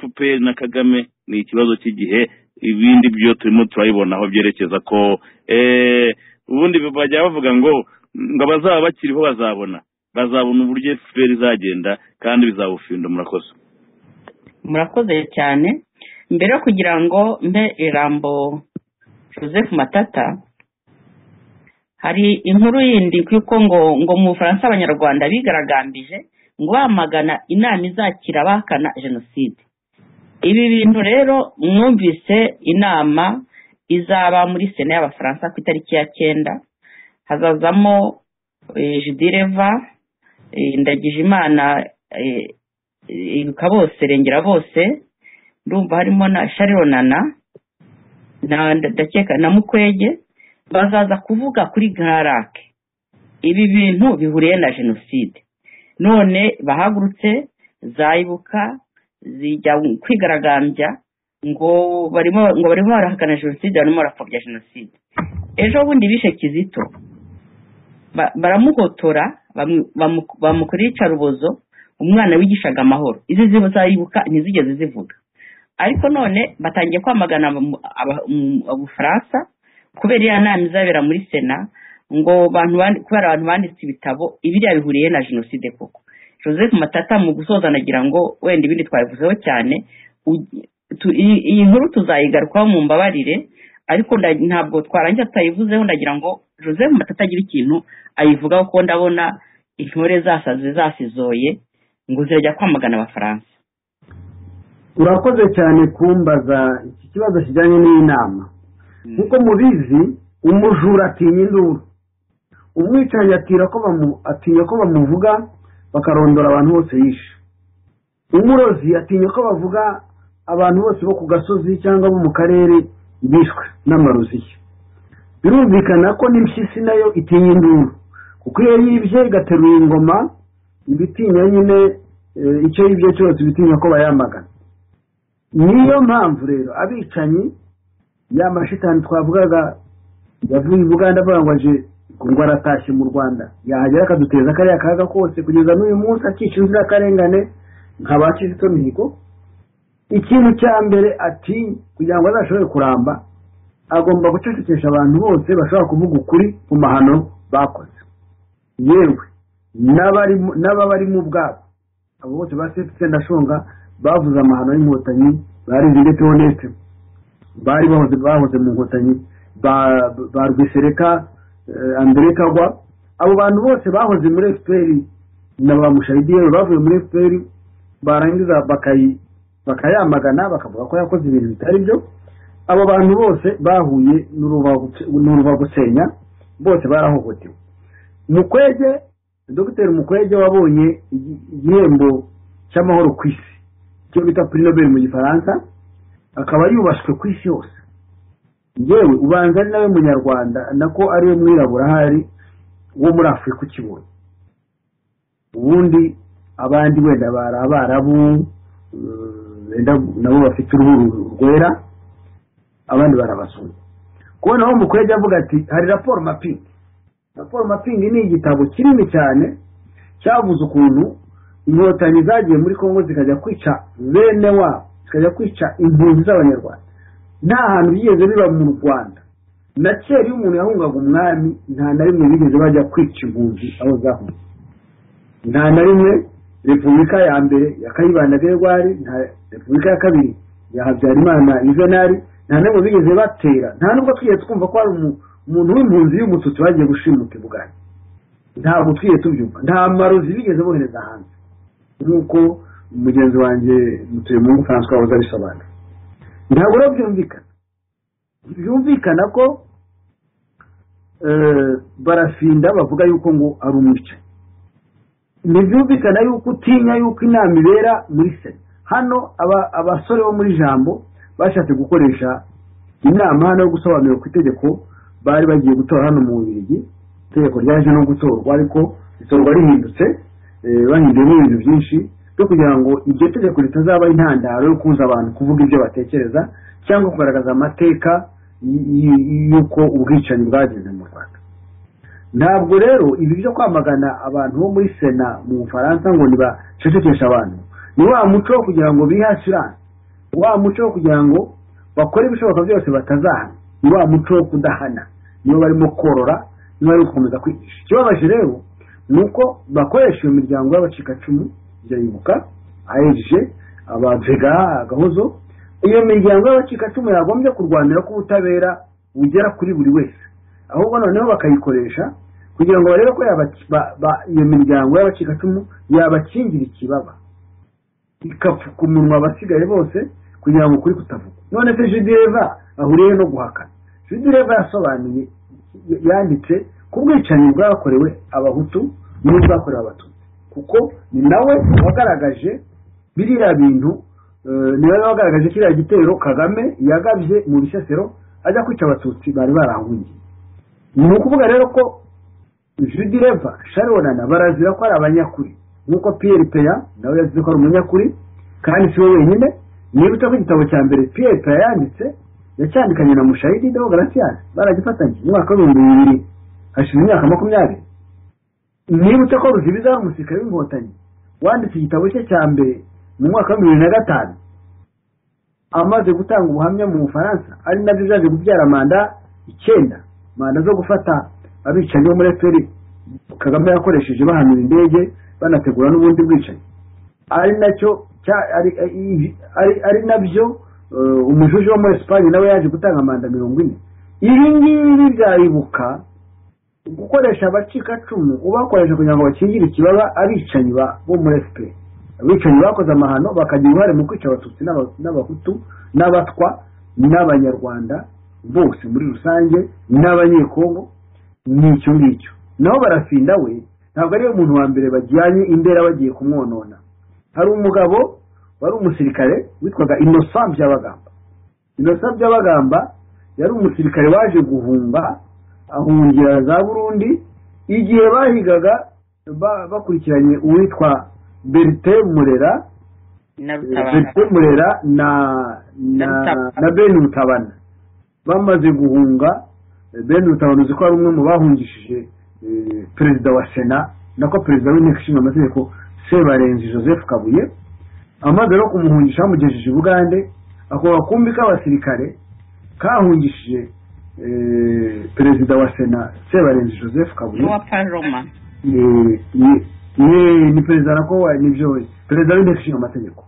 fpr na kagame ni ikibazo cy'igihe ibindi byo turimo turabibona aho byerekeza ko eh, ubundi bajya bavuga ngo ngo abazaba bakiriho bazabona bazabona uburyo fpr izagenda kandi bizabufinda murakoze murakoze cyane mbere yo kugira ngo mbe ijambo joseph matata hari inkuru yindi kuko ngo ngo mu bufaransa abanyarwanda bigaragambije ngo bamagana inama izakira abahakana jenoside ibi bintu rero mwumvise inama izaba muri sena y'abafaransa ku itariki ya cyenda hazazamo eh, jidireva eh, ndagijimana eh, ibuka bose rengera bose ndumva harimo na sharirona na ndakeka na mukwege bazaza kuvuga kuri garake ibi bintu bihuriye na jenoside none bahagurutse zayibuka zijya kwigaragambya ngo barimo ngo barimo barahakana jenoside barimo barapfobya jenoside ejo bundi bishe kizito ba- baramuhotora bamu- bamu- bamukorera iyicarubozo umwana wigishaga amahoro izi zizayibuka ntizigeze zivuga ariko none batangiye kwamagana abamu- aba- mu- abafaransa kubera iriya nama izabera muri sena ngo bantu bandi- kubera abantu banditse ibitabo ibiriya bihuriye na jenoside koko joseph matata mu gusoza nagira ngo wenda ibindi twabivuzeho cyane u- tu- iyi iyi nkuru tuzayigarukaho mu mbabarire ariko nda- ntabwo twarangira tutayivuzeho ndagira ngo joseph matata agira ikintu ayivugaho kuko ndabona intore zasaze zasizoye ngo zirajya kwamagana abafaransa urakoze cyane kumbaza iki kibazo kijyanye n'iyi nama nk'uko mubizi umujura atinya induru umwicanyi atinya ko bamu- atinya ko bamuvuga bakarondora abantu bose yishe umurozi atinya ko bavuga abantu bose bo ku gasozi cyangwa bo mu karere bishwe n'amarozi ye birumvikana ko n'impyisi nayo itinya induru kuko iyo yibye igateruye ingoma iba itinya nyine eh, icyo yibye cyose iba itinya ko bayamagana niyo mpamvu rero abicanyi ya mashitani twavugaga yavuye i buganda avuga ngo aje ngo aratashye mu rwanda yahagera akaduteza kariya kaga kose kugeza n'uyu munsi akica inzirakarengane nka ba kizito mihigo ikintu cya mbere ati kugira ngo azashobore kuramba agomba gucecekesha abantu bose bashobora kuvuga ukuri ku mahano bakoze yewe n'abari- n'ababarimo ubwabo abo bose ba sefuse ndashonga bavuze amahano y'inkotanyi barize ndetse honeste bari bahoze bahoze mu nkotanyi ba- ba rwisereka eh, andre kagwa abo bantu bose bahoze muri fpr na ba mushayidiyeri bavuye muri fpr barangiza bakayi bakayamagana bakavuga ko yakoze ibintu bitari byo abo bantu bose bahuye n'urubagusenya bose barahohotewe mukwege dogiteri mukwege wabonye igi- igihembo cy'amahoro ku isi icyo bita puri nobel mu gifaransa akaba yubashywe ku isi yose yewe ubanza ari nawe munyarwanda nako ariwe mwirabura ahari wo muri afurika ukibona ubundi abandi wenda bari abarabu eh, wenda nabo bafite uruhu rwera abandi barabasoma kubona aho mukwege avuga ati hari raporo mapingi raporo mapingi ni igitabo kinini cyane cyavuze ukuntu inkotanyi zagiye muri kongo zikajya kwica bene wabo zikajya kwica impunzi z'abanyarwanda nta hantu byigeze biba mu rwanda na kera iyo umuntu yahungaga umwami nta na rimwe bigeze bajya kwica impunzi aho zahunze nta na rimwe repubulika ya mbere ya kayibanda gerwari nta repubulika ya kabiri ya habyarimana yuvenali nta na rimwe bigeze batera nta nubwo twigeze twumva ko hari umu- umuntu w'impunzi y'umututsi bagiye gushimuta i bugari ntabwo twigeze tubyumva nta marozi bigeze bohereza hanze nk'uko mugenzi wanjye mutuye mu francois wahoze abisobanura ntabwo rero byumvikana byumvikana ko eh, barafinda bavuga yuko ngo ari umwicanyi ntibyumvikana yuko utinya yuko inama ibera muri sena hano aba- abasore bo muri jambo bashatse gukoresha inama hano yo gusobanurira ku itegeko bari bagiye gutora hano mu bubirigi itegeko ryaje no gutorwa ariko itorwa rihindutse eh, bahinduyemo ibintu byinshi byo kugira ngo iryo tegeko ritazaba intandaro yo kubuza abantu kuvuga ibyo batekereza cyangwa kugaragaza amateka y- y- y'uko ubwicanyi bwageze mu rwanda ntabwo rero ibi byo kwamagana abantu bo muri sena mu bufaransa ngo ntibacecekeshe abantu ni wa muco wo kugira ngo bihasirane wa muco wo kugira ngo bakore ibishoboka byose batazahana ni wa muco wo kudahana niyo barimo korora niyo bari gukomeza kwigisha ikibabaje rero ni uko bakoresha iyo miryango y'abacikacumu ya yibuka ahejeje abavega agahozo iyo miryango y'abacikacumu yagombye kurwanira ko ubutabera bugera kuri buri wese ahubwo noneho bakayikoresha kugira ngo barebe ko yabac- ba- ba- iyo miryango y'abacikacumu yabakingira ikibaba ikapfuka umunwa abasigaye bose kugira ngo ukuri kutavugwa none se judireva ahuriye no guhakana judireva yasobanuye y- yanditse ku bwicanyi bwakorewe abahutu n'ubwakorewe abatutsi kuko ni nawe wagaragaje biriya bintu eh, ni nawe wagaragaje kiriya gitero kagame yagabye mu bisesero ajya kwica abatutsi bari barahungiye ni ukuvuga rero ko judireva sharonana barazira ko ari abanyakuri nk'uko piyeri peya nawe yazize ko ari umunyakuri kandi si we wenyine niba utako igitabo cya mbere piyeri peya yanditse yacyandikanye na mushayidi dewo garasiyasi baragifatanye mu mwaka w'ibihumbi bibiri hashize imyaka makumyabiri niba utako ruzibiza ari umusirikare w'inkotanyi wanditse igitabo cye cya mbere mu mwaka wa bibiri na gatanu amaze gutanga ubuhamya mu bufaransa ari nabyo byaje kubyara manda icyenda manda zo gufata abicanyi bo muri fpr kagame yakoresheje bahanura indege banategura n'ubundi bwicanyi ari nacyo cya- ari, ari, ari nabyo eh, umujuji wo muri esipanye nawe yaje gutanga manda mirongo ine ibi ngibi byayibuka gukoresha abacikacumu ubakoresha kugira ngo bakingire ikibaba abicanyi ba- bo muri fpr abicanyi bakoze amahano bakagira uruhare mu kwica abatutsi n'aba- n'abahutu n'abatwa n'abanyarwanda bose muri rusange n'abanyekongo ni icyo ngicyo naho barafinda we ntabwo ariwe muntu wa mbere bajyanye imbere bagiye kumwonona hari umugabo wari umusirikare witwaga innocent byabagamba innocent byabagamba yari umusirikare waje guhunga ahungira za burundi igihe bahigaga ba- bakurikiranye uwitwa berite murera na rutabana berite murera na na Rutabana. na bene ubutabana bamaze guhunga bene ubutabana uzi ko ari umwe mu bahungishije eh, perezida wa sena nako perezida w'inteko ishinga amategeko sebarenzi joseph kabuye amaze rero kumuhungisha bamugejeje i bugande ako gakumbi k'abasirikare kahungishije eh, perezida wa sena sebarenzi joseph kabuye n'uwa paloma ni ni- ni- ni perezida nako nibyo perezida w'inteko ishinga amategeko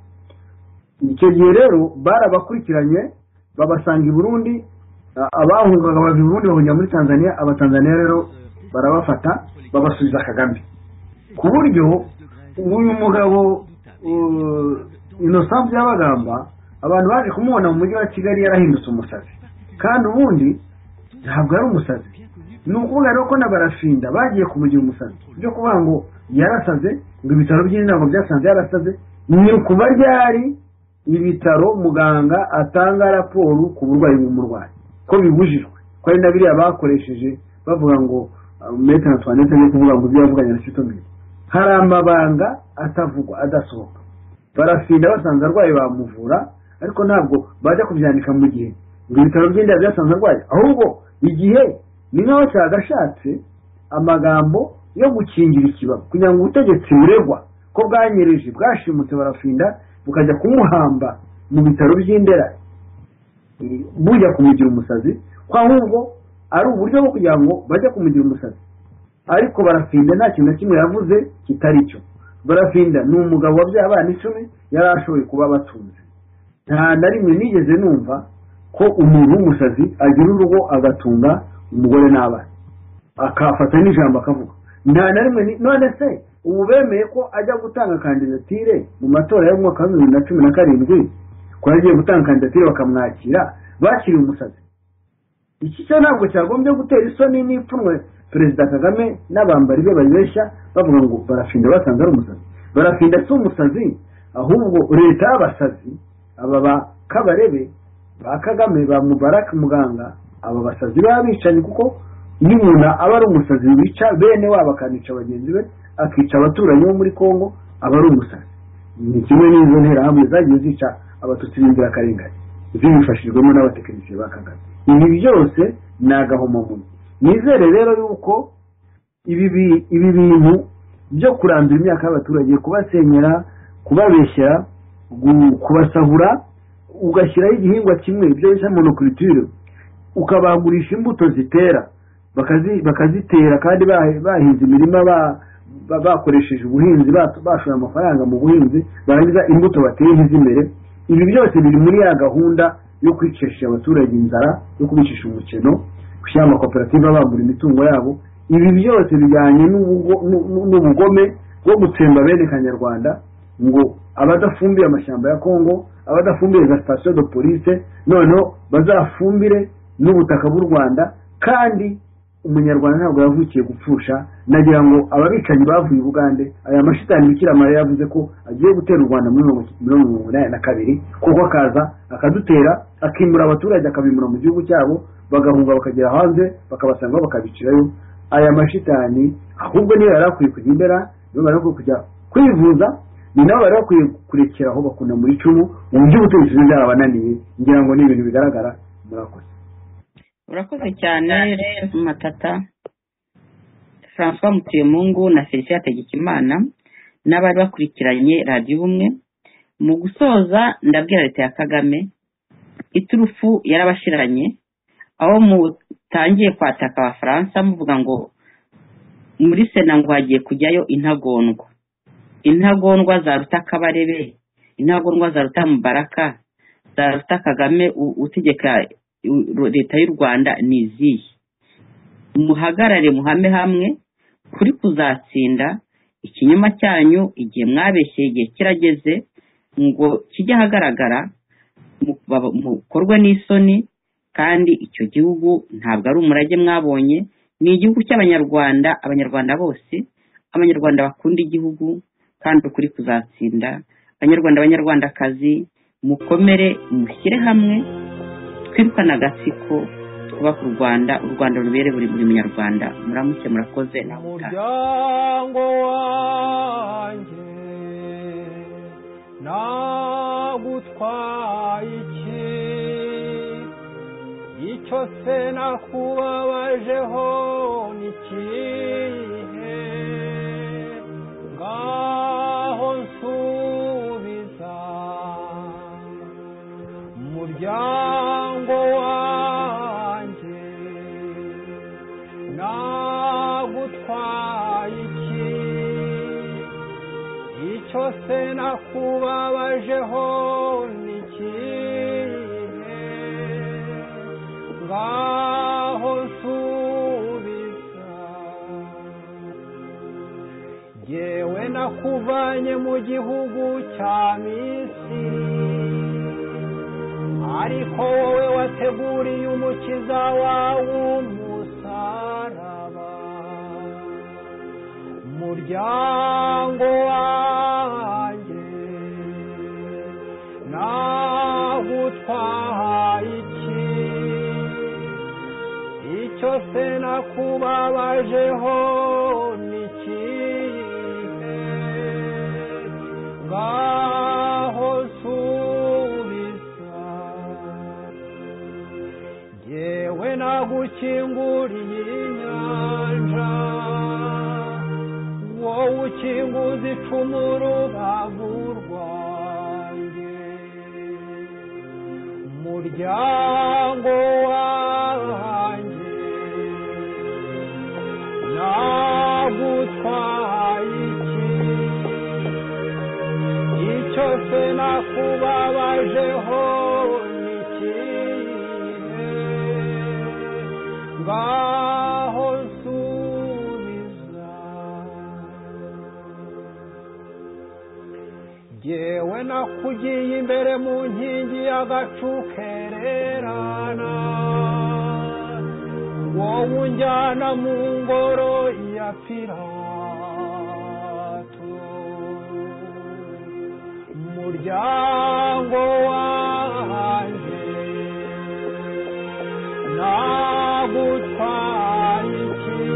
icyo gihe rero barabakurikiranye babasanga i burundi a- abahungaga bava i burundi bahungira muri tanzania abatanzaniya rero barabafata babasubiza kagame ku buryo uyu mugabo uh, innocent byabagamba abantu baje kumubona mu mujyi wa kigali yarahindutse umusazi kandi ubundi ntabwo ari umusazi ni ukuvuga rero ko na barafinda bagiye kumugira umusazi byo kuvuga ngo yarasaze ngo ibitaro by'inama byasanze yarasaze ni ukuba ryari ibitaro muganga atanga raporo ku burwayi bw'umurwayi ko bibujijwe ko ari na biriya bakoresheje bavuga ngo metero twanete yo kuvuga ngo ibyo yavuganye na sitomire hari amabanga atavugwa adasohoka barafinda basanze arwaye bamuvura ariko ntabwo bajya kubyandika mu gihe ngo ibitaro by'indaya byasanze arwaye ahubwo igihe ni nk'aho cyagashatse amagambo yo gukingira ikibazo kugira ngo ubutegetsi buregwa ko bwanyereje bwashimutse barafinda bukajya kumuhamba mu bitaro by'indera bujya kumugira umusazi ko ahubwo ari uburyo bwo kugira ngo bajye kumugira umusazi ariko barafinda nta kintu na kimwe yavuze kitari cyo barafinda ni umugabo wabyaye abana icumi yari ashoboye kuba batunze nta na rimwe nigeze numva ko umuntu w'umusazi agira urugo agatunga umugore n'abana akafata n'ijambo akavuga nta na rimwe none se ubu bemeye ko ajya gutanga kandidatire mu matora y'umwaka wa bibiri na cumi na karindwi ko yagiye gutanga kandidatire bakamwakira bakiriye umusazi iki cyo ntabwo cyagombye gutera isoni n'ipfunwe perezida kagame n'abambari be bayibeshya bavuga ngo barafinda basanze ari umusazi barafinda si umusazi ahubwo leta y'abasazi aba ba kabarebe ba kagame ba mubaraka muganga aba basazi baba bicaye kuko n'umuntu aba ari umusazi wica bene wabo akanica bagenzi be akica abaturanyi bo muri congo aba ari umusazi ni kimwe n'izo nterahamwe zagiye zica abatutsi b'inzirakarengane zibifashijwemo n'abatekinisiye ba kagame ibi byose ni agahomamunwa nizere rero yuko ibi bintu byo kurandura imyaka y'abaturage kubasenyera kubabeshyera kubasahura ugashyiraho igihingwa kimwe ibyo bita monokuriture ukabagurisha imbuto zitera bakazitera kandi bahinze imirima bakoresheje ubuhinzi bashoye amafaranga mu buhinzi barangiza imbuto bateye ntizimere ibi byose biri muri ya gahunda yo kwicisha abaturage inzara yo kubicisha umukino gushyira amakoperative abagura imitungo yabo ibi byose bijyanye n'ubugome bwo gutsemba bene kanyarwanda ngo abadafumbiye amashyamba ya kongo abadafumbiye za sitasiyo do polise noneho bazafumbire n'ubutaka bw'u rwanda kandi umunyarwanda ntabwo yavukiye gupfusha nagira ngo ababicanyi bavuye i bugande aya mashitani bikira mariya yavuze ko agiye gutera u rwanda muri mirongo inani na kabiri kuko akaza akadutera akimura abaturage akabimura mu gihugu cyabo bagahunga bakagera hanze bakabasanga bakabicirayo aya mashitani ahubwo niyo yari akwiye kujya imbera niyo bari bakwiye kujya kwivuza ni nabo bari bakwiye kurekera aho bakunda muri icumu mu by'ubutegetsi byarabananiye ngira ngo ni ibintu bigaragara murakoze urakoze cyane matata francois mutuyemungu na felicien hategekimana n'abari bakurikiranye radiyo ubumwe mu gusoza ndabwira leta ya kagame iturufu yarabashiranye aho mutangiye kwataka abafaransa muvuga ngo muri sena ngo hagiye kujyayo intagondwa intagondwa za rutakabarebe intagondwa za rutamubaraka za ruta kagame utegeka leta y'u rwanda ni izihe muhagarare muhame hamwe kuri kuzatsinda ikinyoma cyanyu igihe mwabeshye igihe kirageze ngo kijye ahagaragara mukorwe n'isoni kandi icyo gihugu ntabwo ari umurage mwabonye ni igihugu cy'abanyarwanda abanyarwanda bose abanyarwanda bakunda igihugu kandi ukuri kuzatsinda abanyarwanda abanyarwandakazi mukomere mushyire hamwe twirukane agatsiko twubaka u rwanda u rwanda rubere buri buri munyarwanda muramuke murakoze nawe umuryango wanjye nagutwaye iki icyo se nakubabajeho ni kihe ngaho nsubiza umuryango wanjye nagutwaye iki icyo se nakubabajeho ni ikihe ngaho nsubiza yewe naku yakuvanye mu gihugu cya misiri ariko wowe wateguriye umukiza wawe umusaraba umuryango wanjye nawe utwahaye iki icyo se nakubabajeho ni ikihe ngaho subiza yewe nagukinguriye inyanja wowe ukinguza icumu rubavu rwanjye umuryango wanjye nagutwaye iki icyo se nakubabajeho ni ikihe ngaho subiza jyewe nakugiye imbere mu nkingi y'agacu kererana wowe unjyana mu ngoro ya pirato umuryango wanjye nagutwaye iki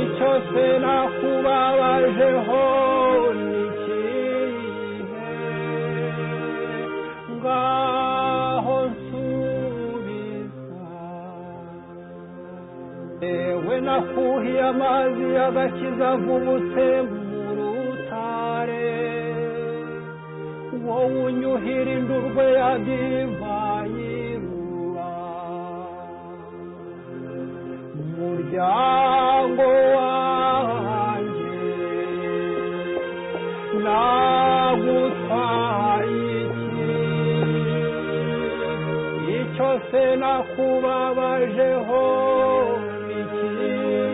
icyo se nakubabajeho ni ikihe ngaho nsubiza yewe nakuhiye amazi y'agakiza avubutse mu rutare wowe unyuhira indurwe ya divayi ruba umuryango wanjye nagutwaye iki icyo se nakubabajeho ni ikihe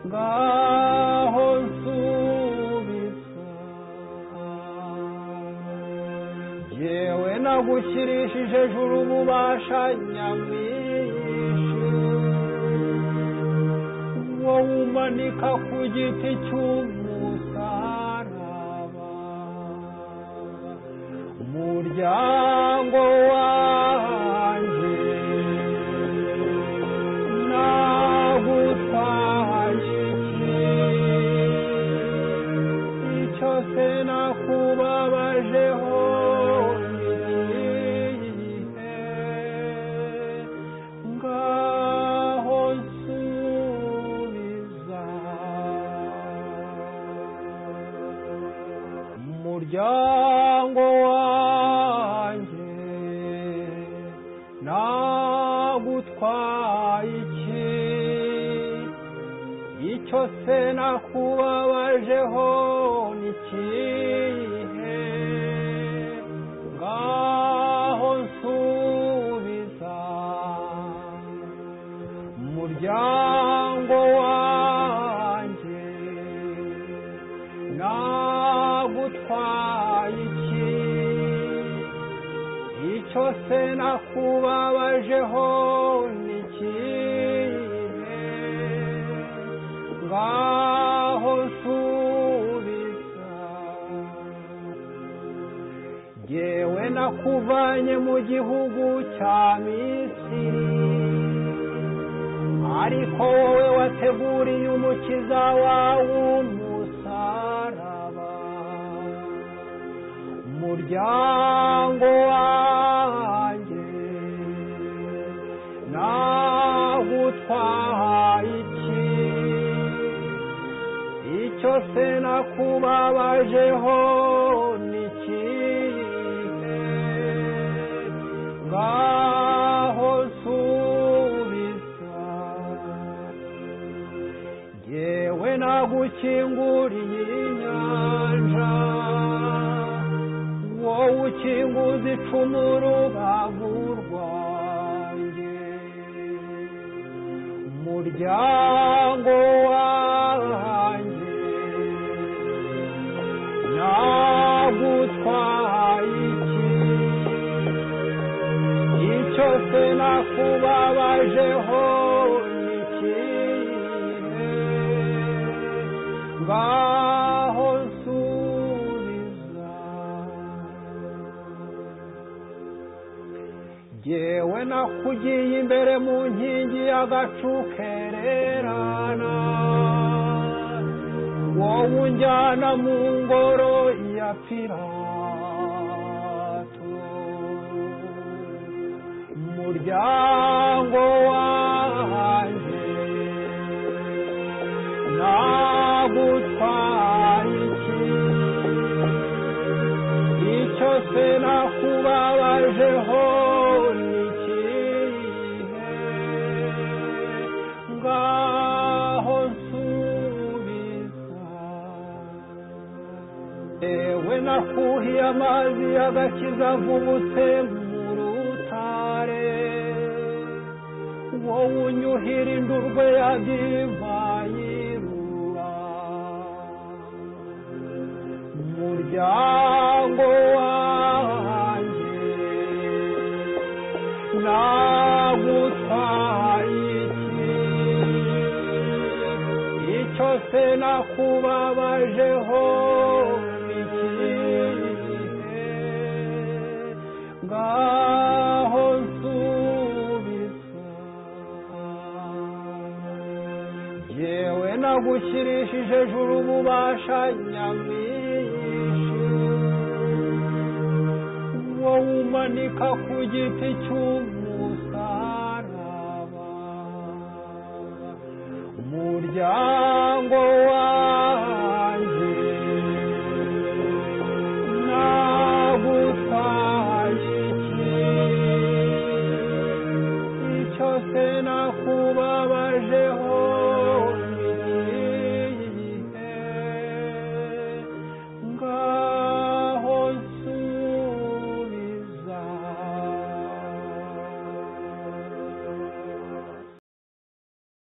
ngaho nsubiza yewe nagushyirishije juru ububasha nyamwinshi wowe umanika ku giti cy'umusaraba umuryango wanjye nagutwaye iki icyo se nakubabajeho ni ikihe ngaho nsubiza umuryango wanjye nagutwaye iki icyo se nakubabajeho ni ikihe ngaho nsubiza umuryango wanjye nagutwaye iki icyo se nakubabajeho ni ikihe ngaho nsubiza jyewe nakuvanye mu gihugu cya misiri ariko wowe wateguriye umukiza wawe umusaraba umuryango wanjye nagutwaye iki icyo se nakubabajeho ni ikihe ngaho nsubiza yewe nagukinguriye inyanja wowe ukinguza icumu rubavu rwanjye umuryango wa cyose nakubabajeho ni ikihe ngaho nsubiza jyewe nakugiye imbere mu nkingi y'agacu kererana wowe unjyana mu ngoro ya pirato umuryango wanjye nagutwaye iki icyo se nakubabajeho ni ikihe ngaho nsubiza ewe nakuhiye amazi y'agakiza mvubutse mu rutare wowe unyuhira indurwe ya divayi rura umuryango wanjye nagutwaye iki icyo se nakubabajeho ni ikihe ngaho nsubiza yewe nagushyirishije juru ububasha nyamwinshi wowe umanika ku giti cy'umusaraba umuryango wanjye nagutwaye iki icyo se nakuba